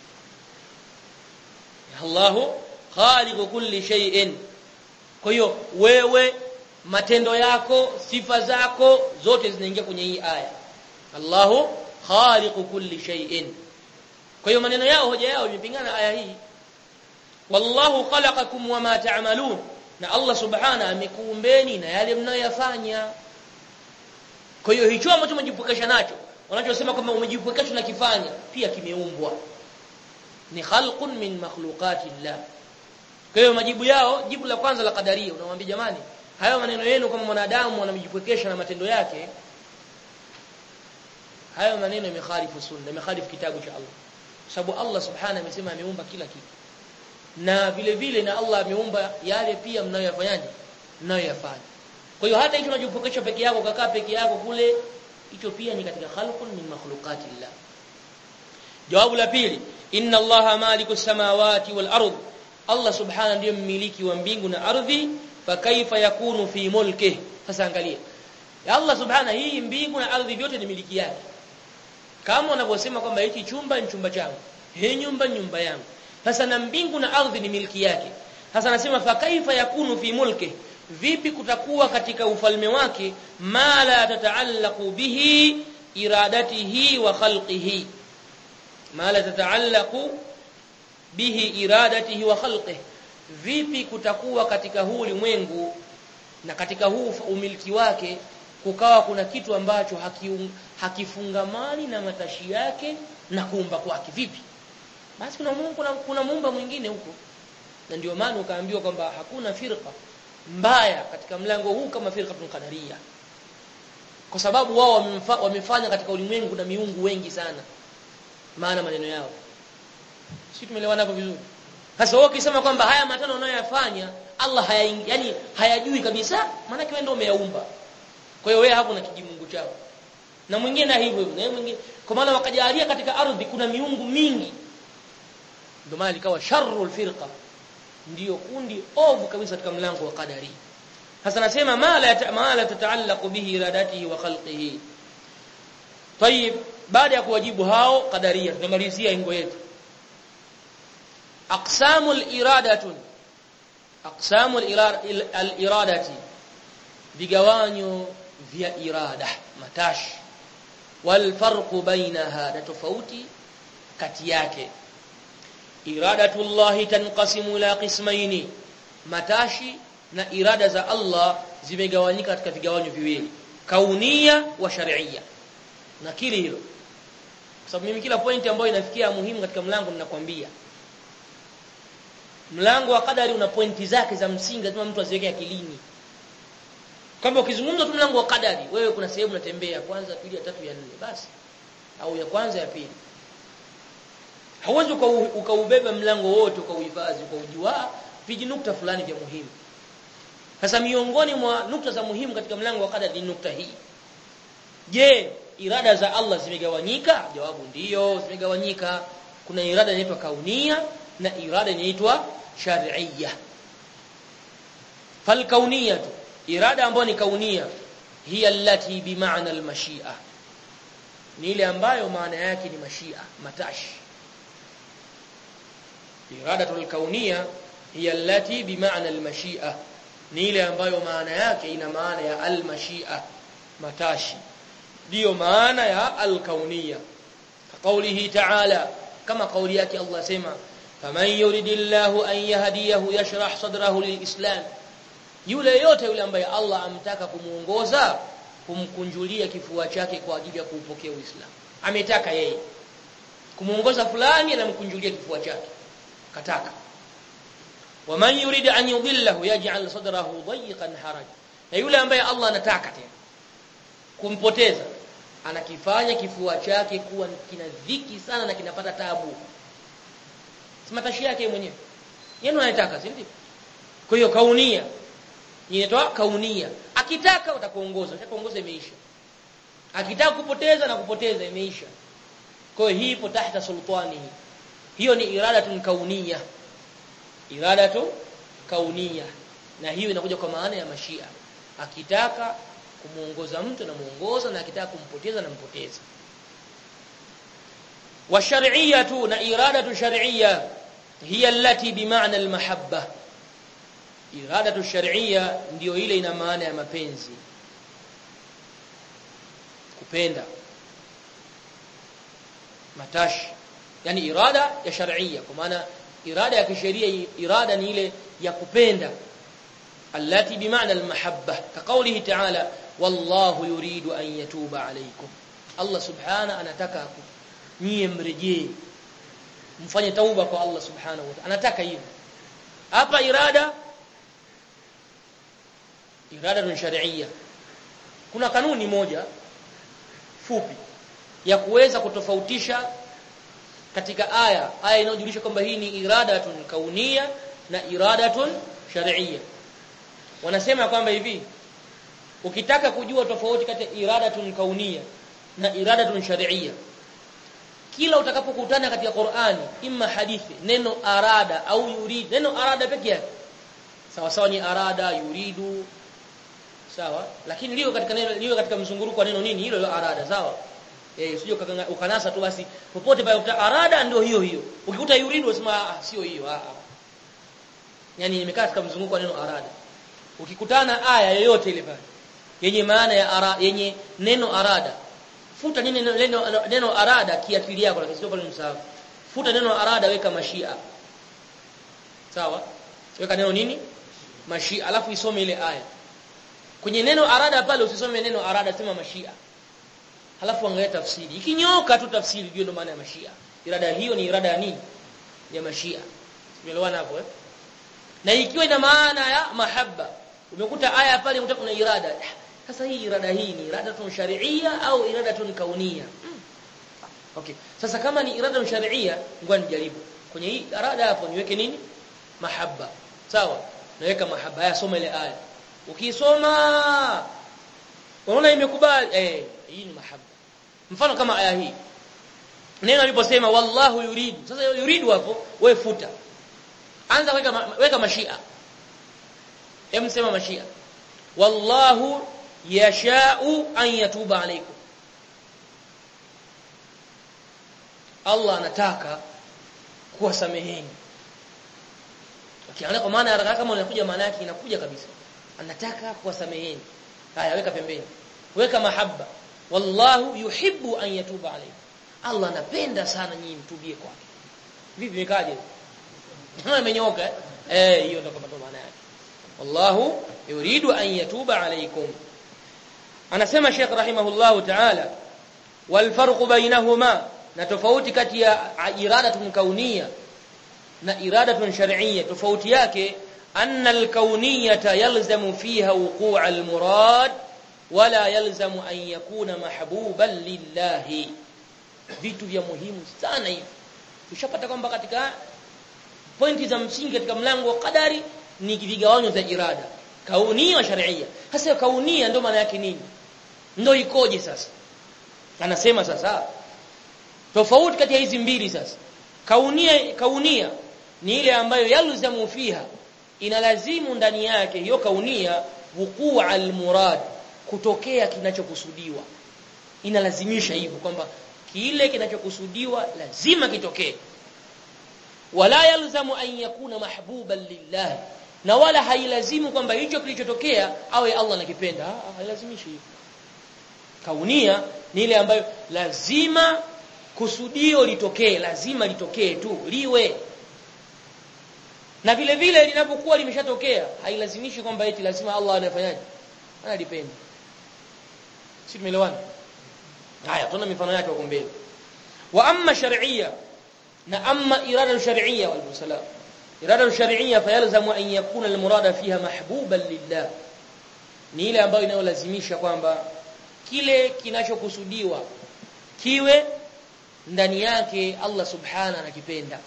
Allahu khaliqu kulli shay'in kwa hiyo wewe matendo yako sifa zako zote zinaingia kwenye hii aya Allahu khaliqu kulli shay'in kwa hiyo maneno yao hoja yao imepingana aya hii wallahu khalaqakum wama ta'malun na Allah subhana amekuumbeni na yale mnayoyafanya kwa hiyo hicho ambacho umejipokesha nacho wanachosema kwamba umejipokesha na kifanya pia kimeumbwa ni khalqun min makhluqati llah kwa hiyo majibu yao jibu la kwanza la kadaria unamwambia jamani hayo maneno yenu kama mwanadamu anamjipokesha na matendo yake hayo maneno yamekhalifu sunna yamekhalifu kitabu cha Allah sababu Allah subhanahu amesema ameumba kila kitu na vile vile na Allah ameumba yale pia mnayoyafanyaje mnayoyafanya kwa hiyo hata hicho unajipokesha peke yako kakaa peke yako kule hicho pia ni katika khalqun min makhluqati llah jawabu la pili inna allaha maliku samawati wal ard Allah subhanahu ndiye mmiliki wa mbingu na ardhi fa kaifa yakunu fi mulkihi sasa angalia ya Allah subhanahu hii mbingu na ardhi vyote ni miliki yake kama wanavyosema kwamba hiki chumba ni chumba changu hii nyumba nyumba yangu sasa na mbingu na ardhi ni miliki yake sasa anasema fa kaifa yakunu fi mulki vipi kutakuwa katika ufalme wake ma la tataallaqu bihi iradatihi wa khalqihi ma la tataallaqu bihi iradatihi wa khalqihi vipi kutakuwa katika huu ulimwengu na katika huu umiliki wake kukawa kuna kitu ambacho hakiung, hakifungamani na matashi yake na kuumba kwake vipi basi kuna Mungu kuna, kuna muumba mwingine huko na ndio maana ukaambiwa kwamba hakuna firqa mbaya katika mlango huu kama firqatul qadaria kwa sababu wao wamefanya katika ulimwengu na miungu wengi sana maana maneno yao sisi tumeelewana hapo vizuri sasa wao ukisema kwamba haya matano unayoyafanya Allah haya yani hayajui kabisa maana wewe ndio umeyaumba kwa hiyo wewe hapo na kijimungu chao na mwingine na hivyo hivyo na mwingine kwa maana wakajalia katika ardhi kuna miungu mingi ndio maana likawa sharrul firqa ndiyo kundi ovu kabisa katika mlango wa qadari sasa nasema mala mala tataallaqu bihi iradatihi wa khalqihi طيب baada ya kuwajibu hao qadaria tunamalizia ingo yetu aqsamul iradatun aqsamul iradati vigawanyo vya irada matashi wal farqu bainaha na tofauti kati yake iradatullahi tanqasimu ila qismaini matashi na irada za Allah zimegawanyika katika vigawanyo viwili kaunia wa shar'iyya nakili hilo kwa sababu mimi kila pointi ambayo inafikia muhimu katika mlango ninakwambia mlango wa kadari una pointi zake za msingi lazima mtu aziweke akilini kwamba ukizungumza tu mlango wa kadari wewe kuna sehemu unatembea kwanza pili ya tatu ya nne basi au ya kwanza ya pili hauwezi ukaubeba mlango wote ukauhifadhi ukaujua vijinukta fulani vya muhimu sasa miongoni mwa nukta za muhimu katika mlango wa kadari ni nukta hii je irada za Allah zimegawanyika jawabu ndiyo zimegawanyika kuna irada inaitwa kaunia na irada inaitwa shar'iyya fal kauniyatu irada ambayo ni kaunia hiya allati bimaana almashia ni ile ambayo maana yake ni mashia matashi iradatul kaunia hiya allati bimaana almashia ni ile ambayo maana yake ina maana ya almashia matashi ndio maana ya alkaunia qawlihi ta'ala kama kauli yake Allah sema faman yuridillahu an yahdiyahu yashrah sadrahu lilislam yule yote yule ambaye Allah amtaka kumuongoza kumkunjulia kifua chake kwa ajili ya kuupokea Uislamu ametaka yeye kumuongoza fulani anamkunjulia kifua chake kataka waman yurid an yudillahu yaj'al sadrahu dayiqan haraj na yule ambaye Allah anataka tena kumpoteza anakifanya kifua chake kuwa kina dhiki sana na kinapata tabu si matashi yake mwenyewe yeye anataka si ndio kwa hiyo kaunia inaitwa kaunia akitaka utakuongoza utakuongoza imeisha akitaka kupoteza na kupoteza imeisha kwa hiyo hii ipo tahta sultani hiyo ni iradatun kaunia iradatu kaunia na hiyo inakuja kwa maana ya mashia akitaka kumuongoza mtu na muongoza na akitaka kumpoteza na mpoteza wa shar'iyyatu na iradatu shar'iyya hiya allati bimaana almahabba iradatu shar'iyya ndiyo ile ina maana ya mapenzi kupenda matashi yani irada ya shar'iyya kwa maana irada ya kisheria irada ni ile ya kupenda allati bimaana almahabba kaqawlihi ta'ala wallahu yuridu an yatuba alaykum Allah subhana anataka nyie mrejee mfanye tauba kwa Allah subhanahu wa ta'ala anataka hivyo hapa irada irada shar'iyya kuna kanuni moja fupi ya kuweza kutofautisha katika aya aya inayojulisha kwamba hii ni iradatun kaunia na iradatun shar'iyya wanasema kwamba hivi ukitaka kujua tofauti kati ya iradatun kaunia na iradatun shar'iyya kila utakapokutana katika Qur'ani imma hadithi neno arada au yurid neno arada pekee yake sawa sawa ni arada yuridu sawa lakini lio katika neno lio katika mzunguruko wa neno nini hilo hilo arada sawa eh usije ukanasa tu basi popote pale utakuta arada ndio hiyo hiyo ukikuta yuridu usema ah sio hiyo ah yani nimekaa katika mzunguko wa neno arada ukikutana aya yoyote ile pale yenye maana ya ara, yenye neno arada futa neno neno, neno arada kiakili yako lakini sio pale msahau futa neno arada weka mashia sawa weka neno nini mashia alafu isome ile aya kwenye neno arada pale usisome neno arada sema mashia halafu angalia tafsiri ikinyoka tu tafsiri hiyo ndio maana ya mashia irada hiyo ni irada ya nini ya mashia umeelewana hapo eh na ikiwa ina maana ya mahabba umekuta aya pale umekuta kuna irada sasa hii irada hii ni irada tun sharia au irada tun kaunia hmm. okay sasa kama ni irada sharia ngoja nijaribu kwenye hii irada hapo niweke nini mahabba sawa naweka mahabba haya soma ile aya ukisoma unaona imekubali eh hii ni mahabba mfano kama aya hii neno aliposema wallahu yuridu sasa yuridu hapo wewe futa anza weka weka mashia hem sema mashia wallahu yashau an yatuba alaykum Allah anataka kuwasameheni ukiangalia kwa maana haraka kama unakuja maana yake inakuja kabisa anataka kuwasameheni haya weka pembeni weka mahabba wallahu yuhibbu an yatuba alaykum Allah anapenda sana nyinyi mtubie kwake vipi mekaje kama imenyoka eh hiyo ndio kama maana yake wallahu yuridu an yatuba alaykum anasema Sheikh rahimahullahu ta'ala wal farq bainahuma na tofauti kati ya iradatun kaunia na iradatun shar'iyya tofauti yake anna al kauniyata yalzamu fiha wuqu' al murad wala yalzamu an yakuna mahbuban lillahi vitu vya muhimu sana hivi tushapata kwamba katika pointi za msingi katika mlango wa qadari ni vigawanyo vya irada kaunia wa sharia hasa kaunia ndio maana yake nini ndio ikoje sasa anasema sasa tofauti kati ya hizi mbili sasa kaunia kaunia ni ile ambayo yalzamu fiha inalazimu ndani yake hiyo kaunia wuquu almurad kutokea kinachokusudiwa inalazimisha hivyo kwamba kile kinachokusudiwa lazima kitokee wala yalzamu an yakuna mahbuban lillah na wala hailazimu kwamba hicho kilichotokea awe Allah anakipenda hailazimishi hivyo kaunia ni ile ambayo lazima kusudio litokee lazima litokee tu liwe na vile vile linapokuwa limeshatokea hailazimishi kwamba eti lazima Allah anafanyaje analipenda si tumeelewana haya tuna mifano yake huko mbele wa amma shar'iyya na amma irada shar'iyya wal salam irada shar'iyya fayalzamu an yakuna almurada fiha mahbuban lillah ni ile ambayo inayolazimisha kwamba kile kinachokusudiwa kiwe ndani yake Allah subhana anakipenda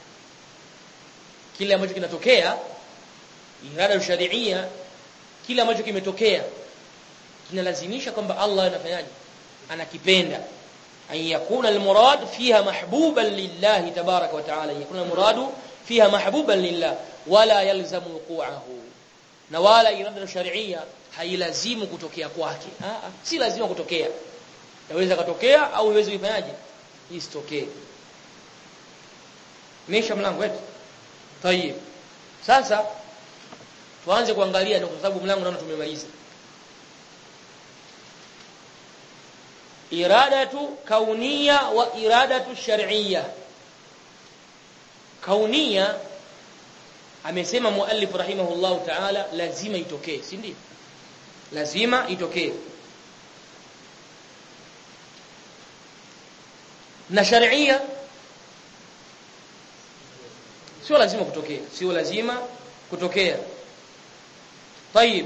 kile ambacho kinatokea irada shar'iyya kile ambacho kimetokea kinalazimisha kwamba Allah anafanyaje anakipenda an yakuna almurad fiha mahbuban lillah tabarak wa taala yakuna almuradu fiha mahbuban lillah wala yalzamu wuqu'ahu na wala irada shar'iyya hailazimu kutokea kwake ah si lazima kutokea yaweza kutokea au iweze kufanyaje isitokee mesha mlango wetu tayib sasa tuanze kuangalia kwa sababu mlango naona tumemaliza iradatu kaunia wa iradatu shar'iyya kaunia amesema muallif rahimahullah ta'ala lazima itokee si ndio lazima itokee na shar'iyya sio lazima kutokea sio lazima kutokea طيب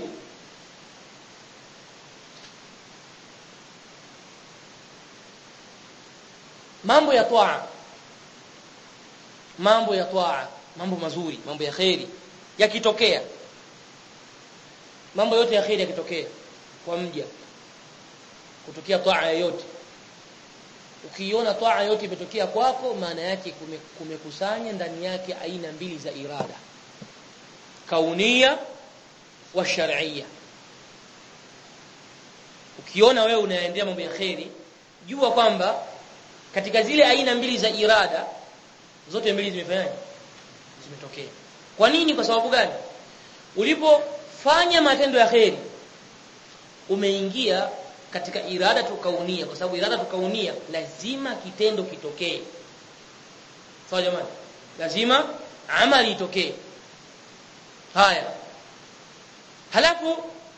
mambo ya toa mambo ya toa mambo mazuri mambo ya khairi yakitokea mambo yote ya khairi yakitokea kwa mja kutokea toa yoyote ukiona toa yote imetokea kwako maana yake kumekusanya ndani yake aina mbili za irada kaunia wa shar'iyya ukiona wewe unaendea mambo ya khairi jua kwamba katika zile aina mbili za irada zote mbili zimefanyaje zimetokea kwa nini kwa sababu gani ulipofanya matendo ya kheri umeingia katika irada tukaunia kwa sababu irada tukaunia lazima kitendo kitokee sawa jamani lazima amali itokee haya halafu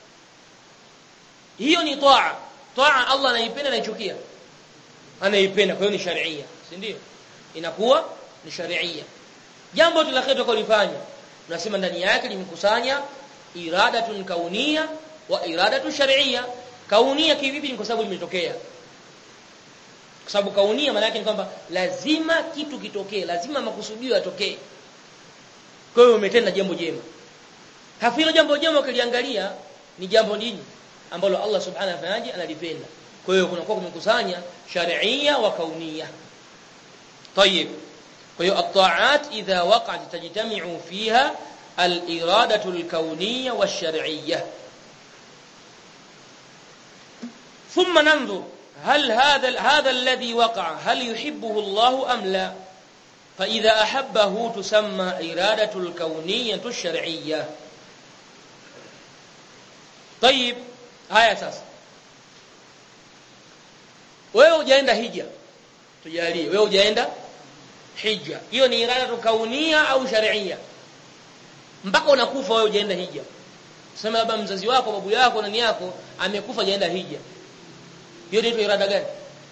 hiyo ni taa taa Allah anaipenda na ichukia anaipenda kwa hiyo ni sharia si ndio inakuwa ni sharia jambo la kheri tukalifanya tunasema ndani yake limekusanya iradatun kaunia wa iradatu shar'iyya kaunia kivipi ni kwa sababu limetokea kwa sababu kaunia maana yake ni kwamba lazima kitu kitokee lazima makusudio yatokee kwa hiyo umetenda jambo jema hafilo jambo jema ukiliangalia ni jambo dini ambalo Allah subhanahu wa ta'ala analipenda kwa hiyo kunakuwa kumekusanya shar'iyya wa kaunia طيب kwa hiyo at-ta'at idha waqa'at tajtami'u fiha al-iradatu al-kawniyya wash-shar'iyyah ثم ننظر هل هذا هذا الذي وقع هل يحبه الله ام لا فاذا احبه تسمى اراده الكونيه الشرعيه طيب haya sasa wewe hujaenda hija tujalie wewe hujaenda hija hiyo ni irada kaunia au sharia mpaka unakufa wewe hujaenda hija sema labda mzazi wako babu yako nani yako amekufa hajaenda hija hiyo ndio irada gani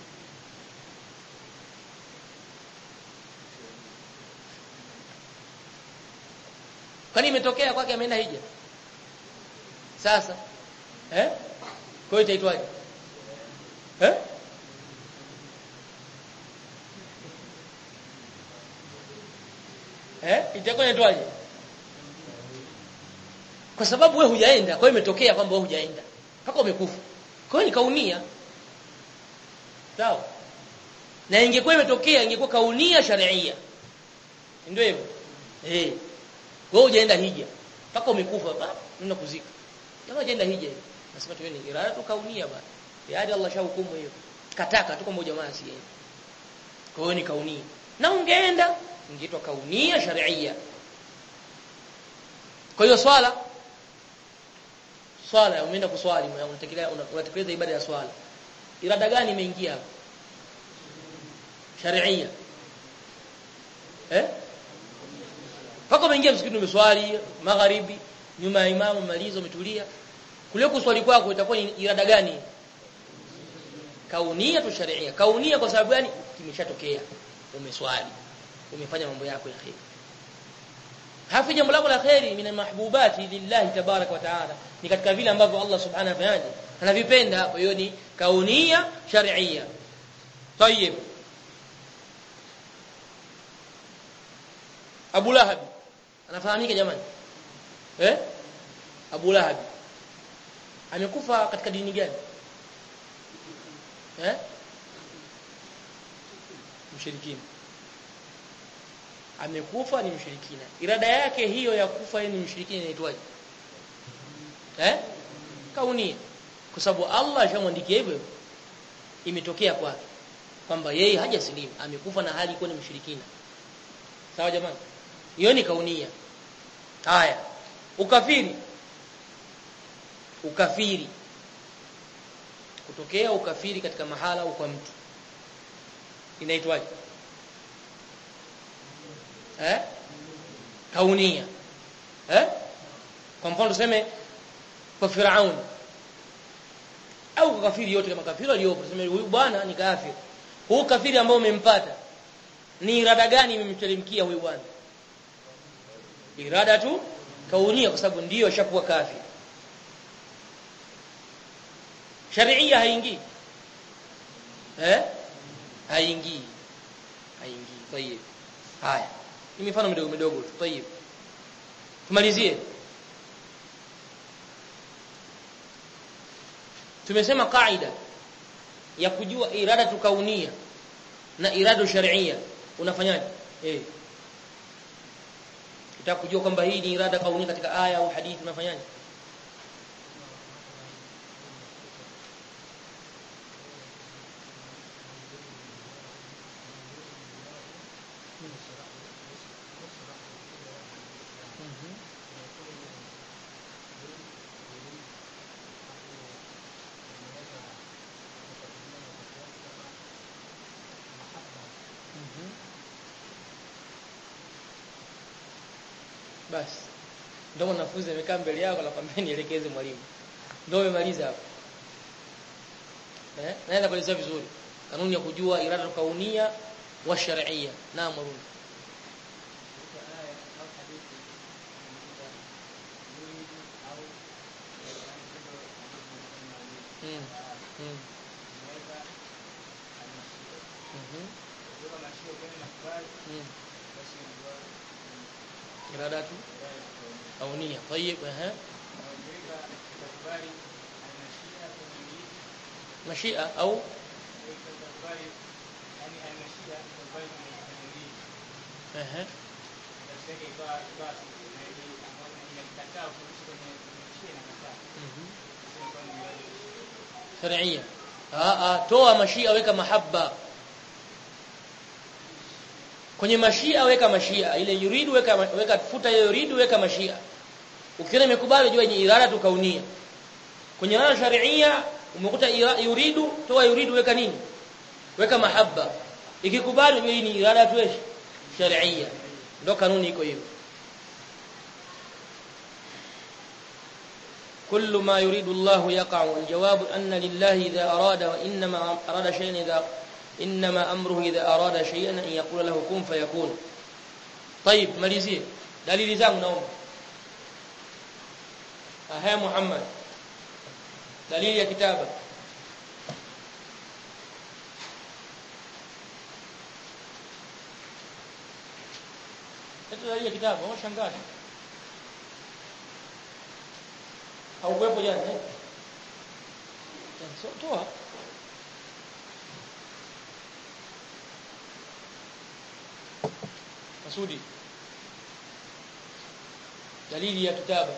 kwani imetokea kwake ameenda hija sasa eh kwa hiyo itaitwaje eh eh itakuwa inaitwaje kwa sababu wewe hujaenda kwa hiyo imetokea kwamba wewe hujaenda mpaka umekufa kwa hiyo ni kaunia sawa na ingekuwa imetokea ingekuwa kaunia sharia ndio hivyo eh wewe hujaenda hija mpaka umekufa baba nenda kuzika kama hujaenda hija nasema tu ni irada tu kaunia bana yaani Allah shahukumu hiyo kataka tu kwamba jamaa asiende kwa hiyo ni kaunia na ungeenda ingeitwa kaunia sharia kwa hiyo swala swala umeenda kuswali unatekeleza unatekeleza ibada ya swala irada gani imeingia hapo sharia eh pako umeingia msikitini umeswali magharibi nyuma ya imamu malizo umetulia kule kuswali kwako itakuwa ni irada gani kaunia tu sharia kaunia kwa sababu gani kimeshatokea umeswali umefanya mambo yako ya kheri hafi jambo lako la kheri min mahbubati lillahi tabarak wa taala ni katika vile ambavyo Allah subhanahu wa ta'ala anavipenda kwa hiyo ni kaunia sharia طيب Abu Lahab anafahamika jamani eh Abu Lahab amekufa katika dini gani eh mshirikina amekufa ni mshirikina irada yake hiyo ya kufa yeye ni mshirikina inaitwaje eh kaunia kwa sababu Allah ashamwandikia hivyo imetokea kwake kwamba yeye hajasilimu amekufa na hali kuwa ni mshirikina sawa jamani hiyo ni kaunia haya ukafiri ukafiri kutokea ukafiri katika mahala au kwa mtu inaitwaje eh kaunia eh kwa mfano tuseme kwa Firaun au kwa kafiri yote kama kafiri aliyopo tuseme huyu bwana ni kafiri huu kafiri ambao umempata ni irada gani imemtelemkia huyu bwana irada tu kaunia kwa sababu ndiyo shakuwa kafiri sharia haingii eh haingii haingii tayeb haya ni mifano midogo midogo tu tayeb tumalizie tumesema kaida ya kujua irada tukaunia na irada sharia unafanyaje eh utaka kujua kwamba hii ni irada kaunia katika aya au hadithi unafanyaje basi ndio mwanafunzi amekaa mbele yako anakwambia nielekeze mwalimu ndio umemaliza hapo eh naenda kuelezea vizuri kanuni ya kujua irada kaunia wa shar'iyya naam mwalimu mm. mm. Mhm. Mm. iradatu kaunia طيب اها مشيئة أو اها شرعية اه اه toa mashia weka mahabba kwenye mashia weka mashia ile yuridu weka weka futa hiyo yuridu weka mashia ukiona imekubali jua ni irada tu kaunia kwenye irada sharia umekuta yuridu toa yuridu weka nini weka mahabba ikikubali jua hii ni irada tu sharia ndio kanuni iko hiyo كل ما يريد الله يقع والجواب أن لله إذا أراد وإنما أراد شيئا إذا إنما أمره إذا أراد شيئا أن يقول له كن فيكون طيب ماليزيه دليل zangu naomba aha Muhammad dalili ya kitaba Ito dalili ya kitaba washangaza haukuwepo jana eh so toa Masudi dalili ya kitaba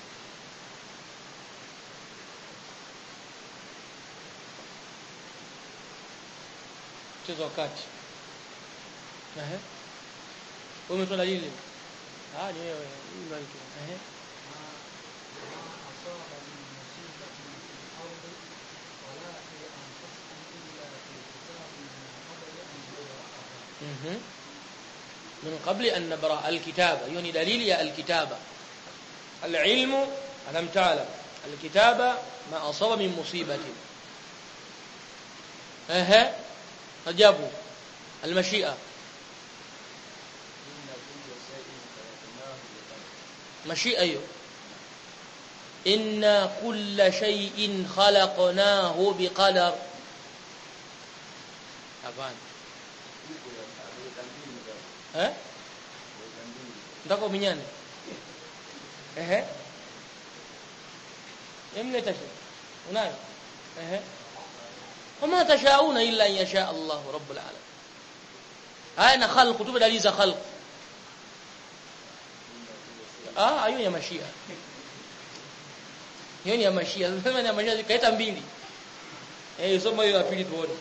mchezo wakati ehe wewe umetoa dalili ah ni wewe hii ndio ehe mhm من قبل أن نبرأ الكتابة يعني دليل يا الكتابة العلم ألم تعلم الكتابة ما أصاب من مصيبة أها أجابوا المشيئة مشيئة أيوه إن كل شيء خلقناه بقدر أبان eh ndako minyane ehe emleta shi unayo ehe wama tashauna illa an yasha Allah rabbul alamin haya na khalq tupe dalili za khalq ah hiyo ya mashia hiyo ni ya mashia sema ni ya mashia kaita mbili eh soma hiyo ya pili tuone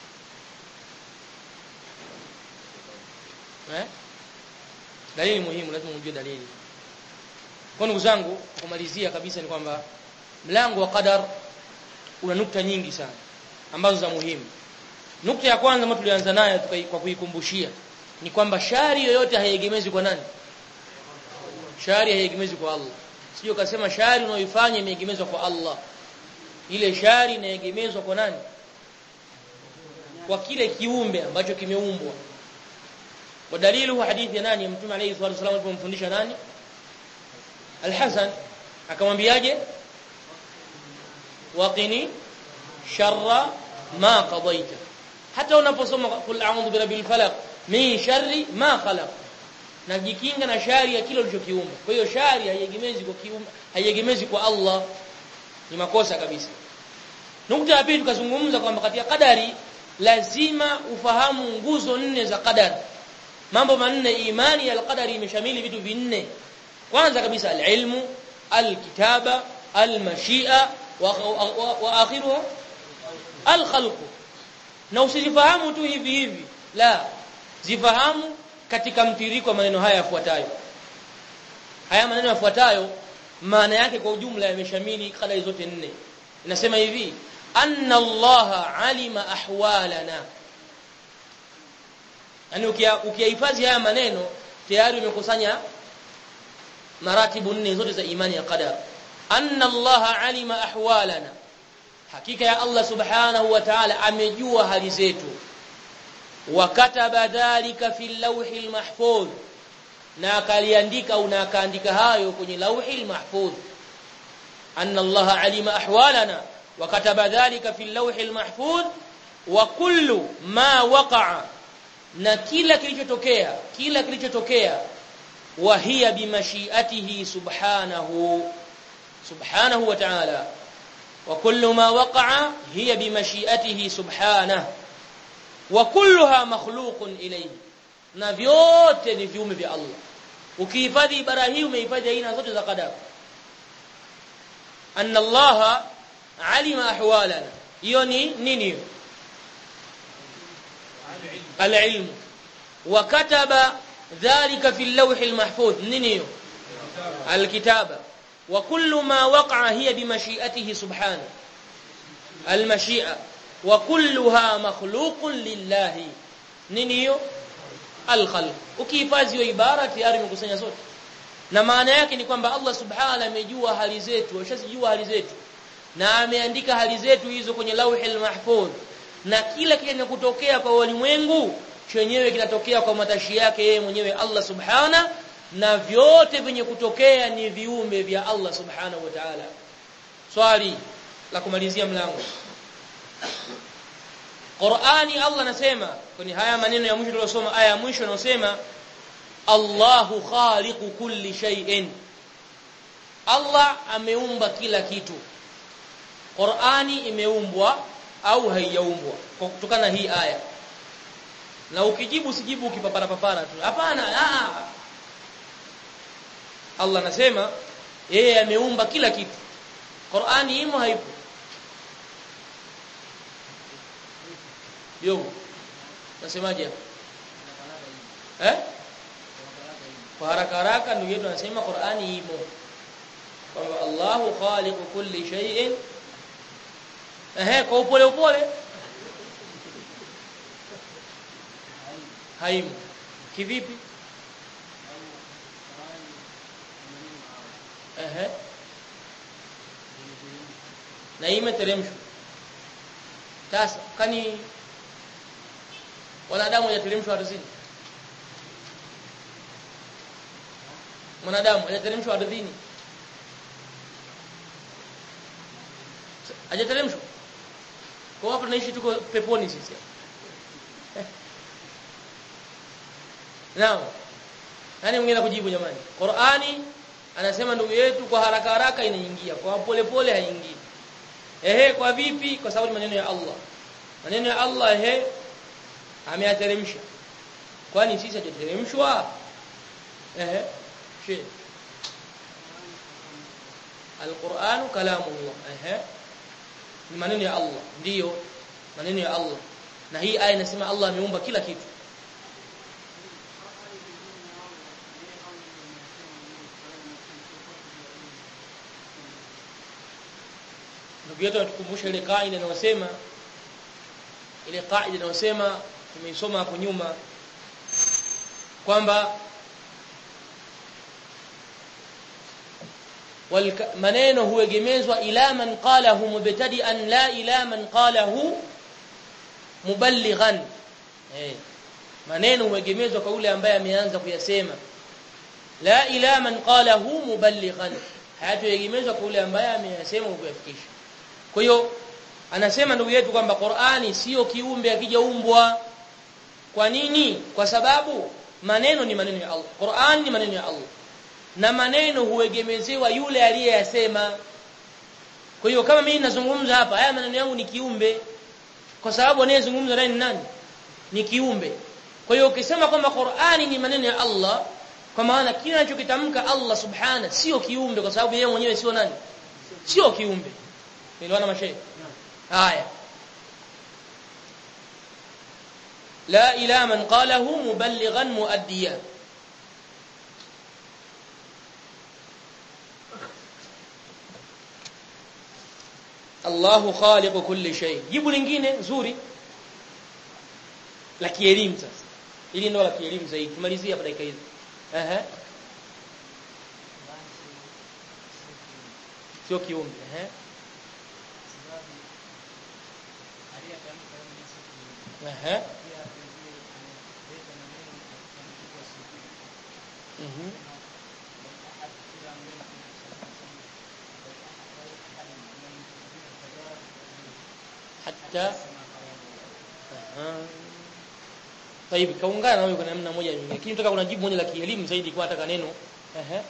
eh dalili muhimu lazima ujue dalili kwa ndugu zangu kumalizia kabisa ni kwamba mlango wa qadar una nukta nyingi sana ambazo za muhimu nukta ya kwanza ambayo tulianza nayo kwa kuikumbushia ni kwamba shari yoyote haiegemezi kwa nani shari haiegemezi kwa Allah sio kasema shari unayoifanya imeegemezwa kwa Allah ile shari inaegemezwa kwa nani kwa kile kiumbe ambacho kimeumbwa ودليله حديث nani mtume alayhi salatu wasallam alipomfundisha nani Al-Hasan akamwambiaje waqini sharra ma qadaita hata unaposoma kul a'udhu birabbil falaq min sharri ma khalaq najikinga na shari ya kile ulichokiumba kwa hiyo shari haiegemezi kwa kiumba haiegemezi kwa Allah ni makosa kabisa nukta ya pili tukazungumza kwamba katika kadari lazima ufahamu nguzo nne za kadari mambo manne imani ya alqadari imeshamili vitu vinne kwanza kabisa alilmu alkitaba almashia wa, wa, wa, wa akhiruha alkhalq na usizifahamu tu hivi hivi la zifahamu katika mtiriko wa maneno haya yafuatayo haya maneno yafuatayo maana yake kwa ujumla yameshamili kadari zote nne inasema hivi anna allaha alima ahwalana yani ukiyahifadhi haya maneno tayari umekusanya maratibu nne zote za imani ya qadar anna Allah alima ahwalana hakika ya Allah subhanahu wa ta'ala amejua hali zetu wa kataba dhalika fi lawhi mahfuz na akaliandika au na akaandika hayo kwenye lawhi mahfuz anna Allah alima ahwalana wa kataba dhalika fi lawhi mahfuz wa kullu ma waqa'a na kila kilichotokea kila kilichotokea wa hiya bimashiatihi subhanahu subhanahu wa ta'ala wa kullu ma waqa'a hiya bimashiatihi subhanahu wa kulluha makhluqun ilayhi na vyote ni viumbe vya Allah ukihifadhi ibara hii umehifadhi aina zote za qadar anna Allah alima ahwalana hiyo ni nini hiyo العلم وكتب ذلك في اللوح المحفوظ نينيو الكتابة وكل ما وقع هي بمشيئته سبحانه المشيئة وكلها مخلوق لله نينيو الخلق ukihifadhi hiyo ibara tayari umekusanya zote na maana yake ni kwamba Allah subhanahu amejua hali zetu ashazijua hali zetu na ameandika hali zetu hizo kwenye lauhil mahfudh na kila kinachotokea kwa ulimwengu chenyewe kinatokea kwa matashi yake yeye mwenyewe Allah subhana na vyote vyenye kutokea ni viumbe vya Allah subhanahu wa ta'ala swali la kumalizia mlango Qur'ani Allah anasema kwenye haya maneno ya mwisho tuliyosoma aya ya mwisho inasema Allahu khaliqu kulli shay'in Allah ameumba kila kitu Qur'ani imeumbwa au haijaumbwa kutokana hii aya na ukijibu sijibu ukipapara papara tu hapana Allah anasema yeye ameumba kila kitu Qur'ani imo haipo yo nasemaje eh kwa haraka haraka ndugu yetu anasema Qur'ani imo kwamba Allahu khaliqu kulli shay'in Ehe, kwa upole upole. Haimu. Kivipi? Ehe. Na imeteremshwa. Sasa kani wanadamu hajateremshwa ardhini? Mwanadamu hajateremshwa ardhini? Hajateremshwa? Kwa hapa tunaishi tuko peponi sisi. Naam. Nani mwingine kujibu jamani? Qur'ani anasema ndugu yetu kwa haraka haraka inaingia, kwa pole pole haingii. Ehe, kwa vipi? Kwa sababu maneno ya Allah. Maneno ya Allah ehe ameyateremsha. Kwani sisi hatuteremshwa? Ehe. She. Al-Qur'anu kalamullah. Ehe ni maneno ya Allah ndiyo maneno ya Allah na hii aya inasema Allah ameumba kila kitu ndugu yetu atukumbusha ile kaida inayosema ile kaida inayosema tumeisoma hapo nyuma kwamba maneno huegemezwa ila man qalahu mubtadi'an la ila man qalahu muballighan eh maneno huegemezwa kwa yule ambaye ameanza kuyasema la ila man qalahu muballighan hayatuegemezwa kwa yule ambaye ameyasema kuyafikisha kwa hiyo anasema ndugu yetu kwamba Qur'ani sio kiumbe akijaumbwa kwa nini kwa sababu maneno ni maneno ya Allah Qur'ani ni maneno ya Allah na maneno huegemezewa yule aliyeyasema kwa hiyo kama mimi nazungumza hapa haya maneno yangu ni kiumbe kwa sababu anayezungumza naye ni nani ni kiumbe kwa hiyo ukisema kwamba Qur'ani ni maneno ya Allah kwa maana kile anachokitamka Allah subhana sio kiumbe kwa sababu yeye mwenyewe sio nani sio kiumbe niliona mashaikh haya la ila man qalahu muballighan muaddiyan Allahu khaliqu kulli shay. Jibu lingine nzuri la kielimu sasa. Ili ndio la kielimu zaidi. Tumalizie hapa dakika hizi. Ehe. sio kiumbe eh sababu aliyetamka yeye ni siku ehe pia vile analeta maneno katika mtu wa siku mhm أحد إلى من hatta Aha. Taibi kaungana na wewe kwa namna moja nyingine. Lakini nataka kuna jibu moja la kielimu zaidi kwa nataka neno. Ehe.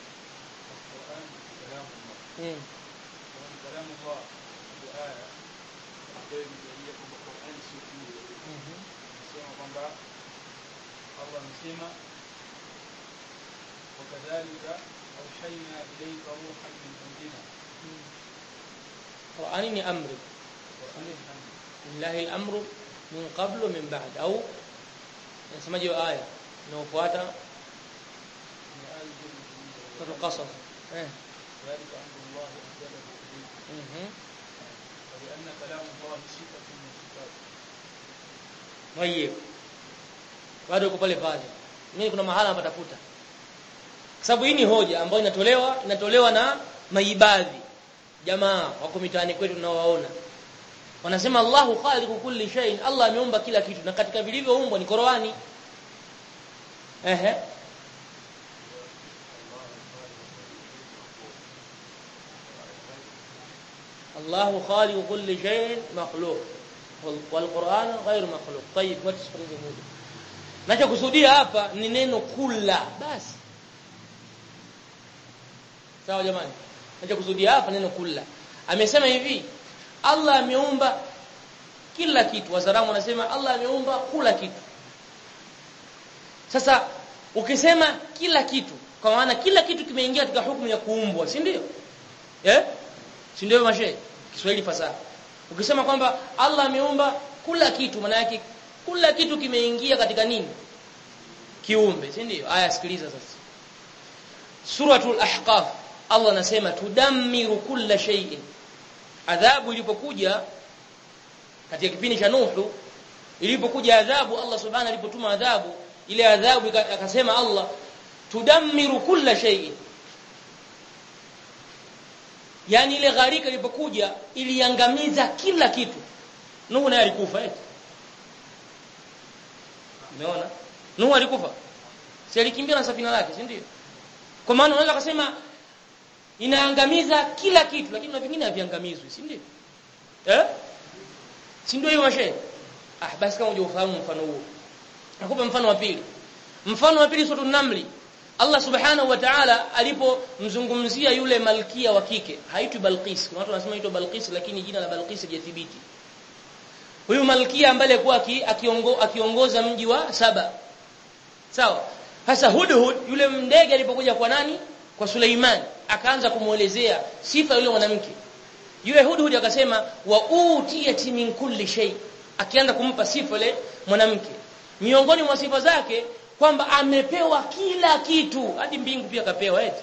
Mm. كلام الله بآية ambayo imejalia kwamba Qur'an sio kiumbe. Mhm. Nasema kwamba Allah amesema wakadhalika awhayna ilayka ruhan min amrina. Qur'ani ni amri. Qur'an ni amri. Lillahi al-amru min qabl wa min ba'd au nasemaje hiyo aya inayofuata Ni aya nzuri kabisa. sura Qasas. Eh. ذلك أمر الله أنزله إليك Mhm. ولأن كلام الله صفة من صفاته Mwaye. Bado uko pale pale. Mimi kuna mahala napatafuta. Kwa sababu hii ni hoja ambayo inatolewa inatolewa na maibadhi. Jamaa wako mitaani kwetu tunaowaona. Wanasema Allahu khaliqu kulli shay'in. Allah ameumba kila kitu na katika vilivyoumbwa ni Qur'ani. Ehe. Allahu khaliqu kulli shay'in makhluq. والقرآن غير مخلوق طيب وتصفرزه moja nachokusudia hapa ni neno kula basi sawa jamani nachokusudia hapa neno kula amesema hivi Allah ameumba kila kitu wazaramu wanasema Allah ameumba kula kitu sasa ukisema kila kitu kwa maana kila kitu kimeingia katika hukumu ya kuumbwa si ndio eh si ndio mashe Kiswahili fasaha Ukisema kwamba Allah ameumba kila kitu maana yake kila kitu kimeingia katika nini? Kiumbe, si ndio? Aya sikiliza sasa. Suratul Ahqaf Allah anasema tudammiru kulla shay'in. Adhabu ilipokuja katika kipindi cha Nuhu ilipokuja adhabu Allah subhanahu alipotuma adhabu ile adhabu akasema Allah tudammiru kulla shay'in Yaani ile gharika ilipokuja iliangamiza kila kitu. Nuhu naye alikufa eti. Umeona? Nuhu alikufa. Si alikimbia na safina lake, si ndio? Kwa maana unaweza kusema inaangamiza kila kitu lakini na vingine haviangamizwi, si ndio? Eh? Si ndio hiyo mashe? Ah, basi kama hujafahamu mfano huo. Nakupa mfano wa pili. Mfano wa pili sura Namli. Allah subhanahu wa ta'ala alipomzungumzia yule malkia wa kike haitwi Balqis kuna watu wanasema inaitwa Balqis lakini jina la Balqis hajathibiti huyu malkia ambaye alikuwa akiongo, akiongoza mji wa Saba sawa sasa Hudhud yule ndege alipokuja kwa nani kwa Suleiman akaanza kumuelezea sifa yule mwanamke yule Hudhud akasema wa utiyati min kulli shay akianza kumpa sifa yule mwanamke miongoni mwa sifa zake kwamba amepewa kila kitu hadi mbingu pia kapewa eti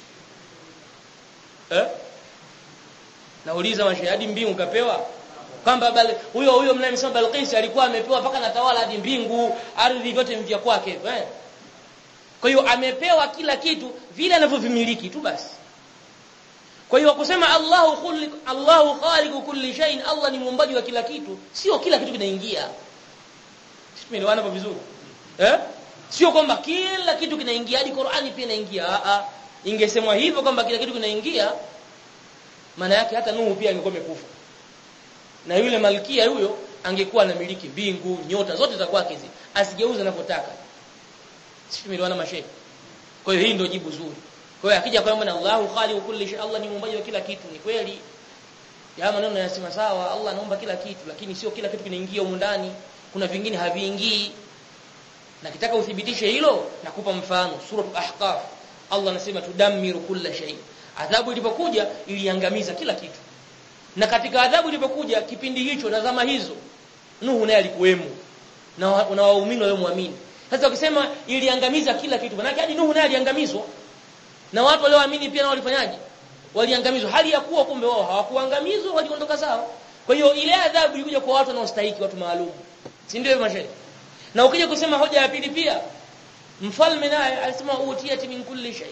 eh nauliza mashairi hadi mbingu kapewa kwamba huyo huyo mnayemsema Balqis alikuwa amepewa mpaka natawala hadi mbingu ardhi vyote vya kwake eh kwa hiyo amepewa kila kitu vile anavyovimiliki tu basi kwa hiyo kusema Allahu khaliq Allahu khaliqu kulli shay'in Allah ni muumbaji wa kila kitu sio kila kitu kinaingia tumeelewana hapo vizuri eh Sio kwamba kila kitu kinaingia hadi Qur'ani pia inaingia. A a. Ingesemwa hivyo kwamba kila kitu kinaingia maana yake hata Nuhu pia angekuwa amekufa. Na yule malkia huyo angekuwa anamiliki mbingu, nyota zote za kwake hizi. Asigeuze anapotaka. Sisi tumeelewana mashehe. Kwa hiyo hii ndio jibu zuri. Kwa hiyo akija kwamba Allahu khaliqu kulli shay, Allah ni muumbaji wa kila kitu, ni kweli. Ya maneno yanasema sawa, Allah anaumba kila kitu, lakini sio kila kitu kinaingia humu ndani. Kuna vingine haviingii na kitaka uthibitishe hilo nakupa mfano suratul ahqaf Allah anasema tudammiru kulla shay adhabu ilipokuja iliangamiza kila kitu na katika adhabu ilipokuja kipindi hicho na zama hizo Nuhu naye alikuwemo na na waumini waliomwamini sasa ukisema iliangamiza kila kitu maana hadi Nuhu naye aliangamizwa na watu walioamini pia nao walifanyaje waliangamizwa hali ya kuwa kumbe wao hawakuangamizwa waliondoka zao kwa hiyo ile adhabu ilikuja kwa watu wanaostahili watu maalum si ndio hivyo mashaikh na ukija kusema hoja ya pili pia mfalme naye alisema utiyati min kulli shay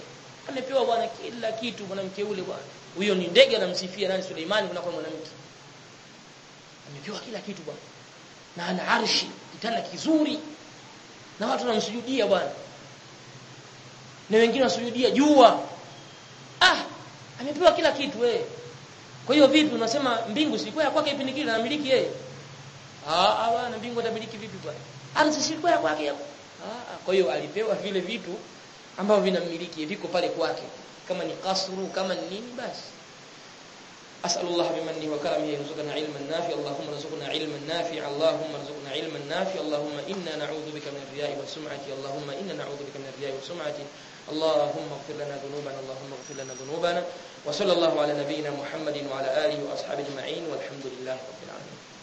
amepewa bwana kila kitu mwanamke yule bwana huyo ni ndege anamsifia nani Suleimani kuna kwa mwanamke amepewa kila kitu bwana na ana arshi kitanda kizuri na watu wanamsujudia bwana na wengine wasujudia jua ah amepewa kila kitu wewe kwa hiyo vipi unasema mbingu si ya kwake kipindi kile anamiliki yeye ah ah bwana mbingu atamiliki vipi bwana ardhi si ya kwake hapo ah kwa hiyo alipewa vile vitu ambavyo vinamiliki viko pale kwake kama ni kasru kama ni nini basi أسأل الله بمنه وكرمه يرزقنا علما نافعا اللهم ارزقنا علما نافعا اللهم ارزقنا علما نافعا اللهم إنا نعوذ بك من الرياء والسمعة اللهم إنا نعوذ بك من الرياء والسمعة اللهم اغفر لنا ذنوبنا اللهم اغفر لنا ذنوبنا وصلى الله على نبينا محمد وعلى آله وأصحابه أجمعين والحمد لله رب العالمين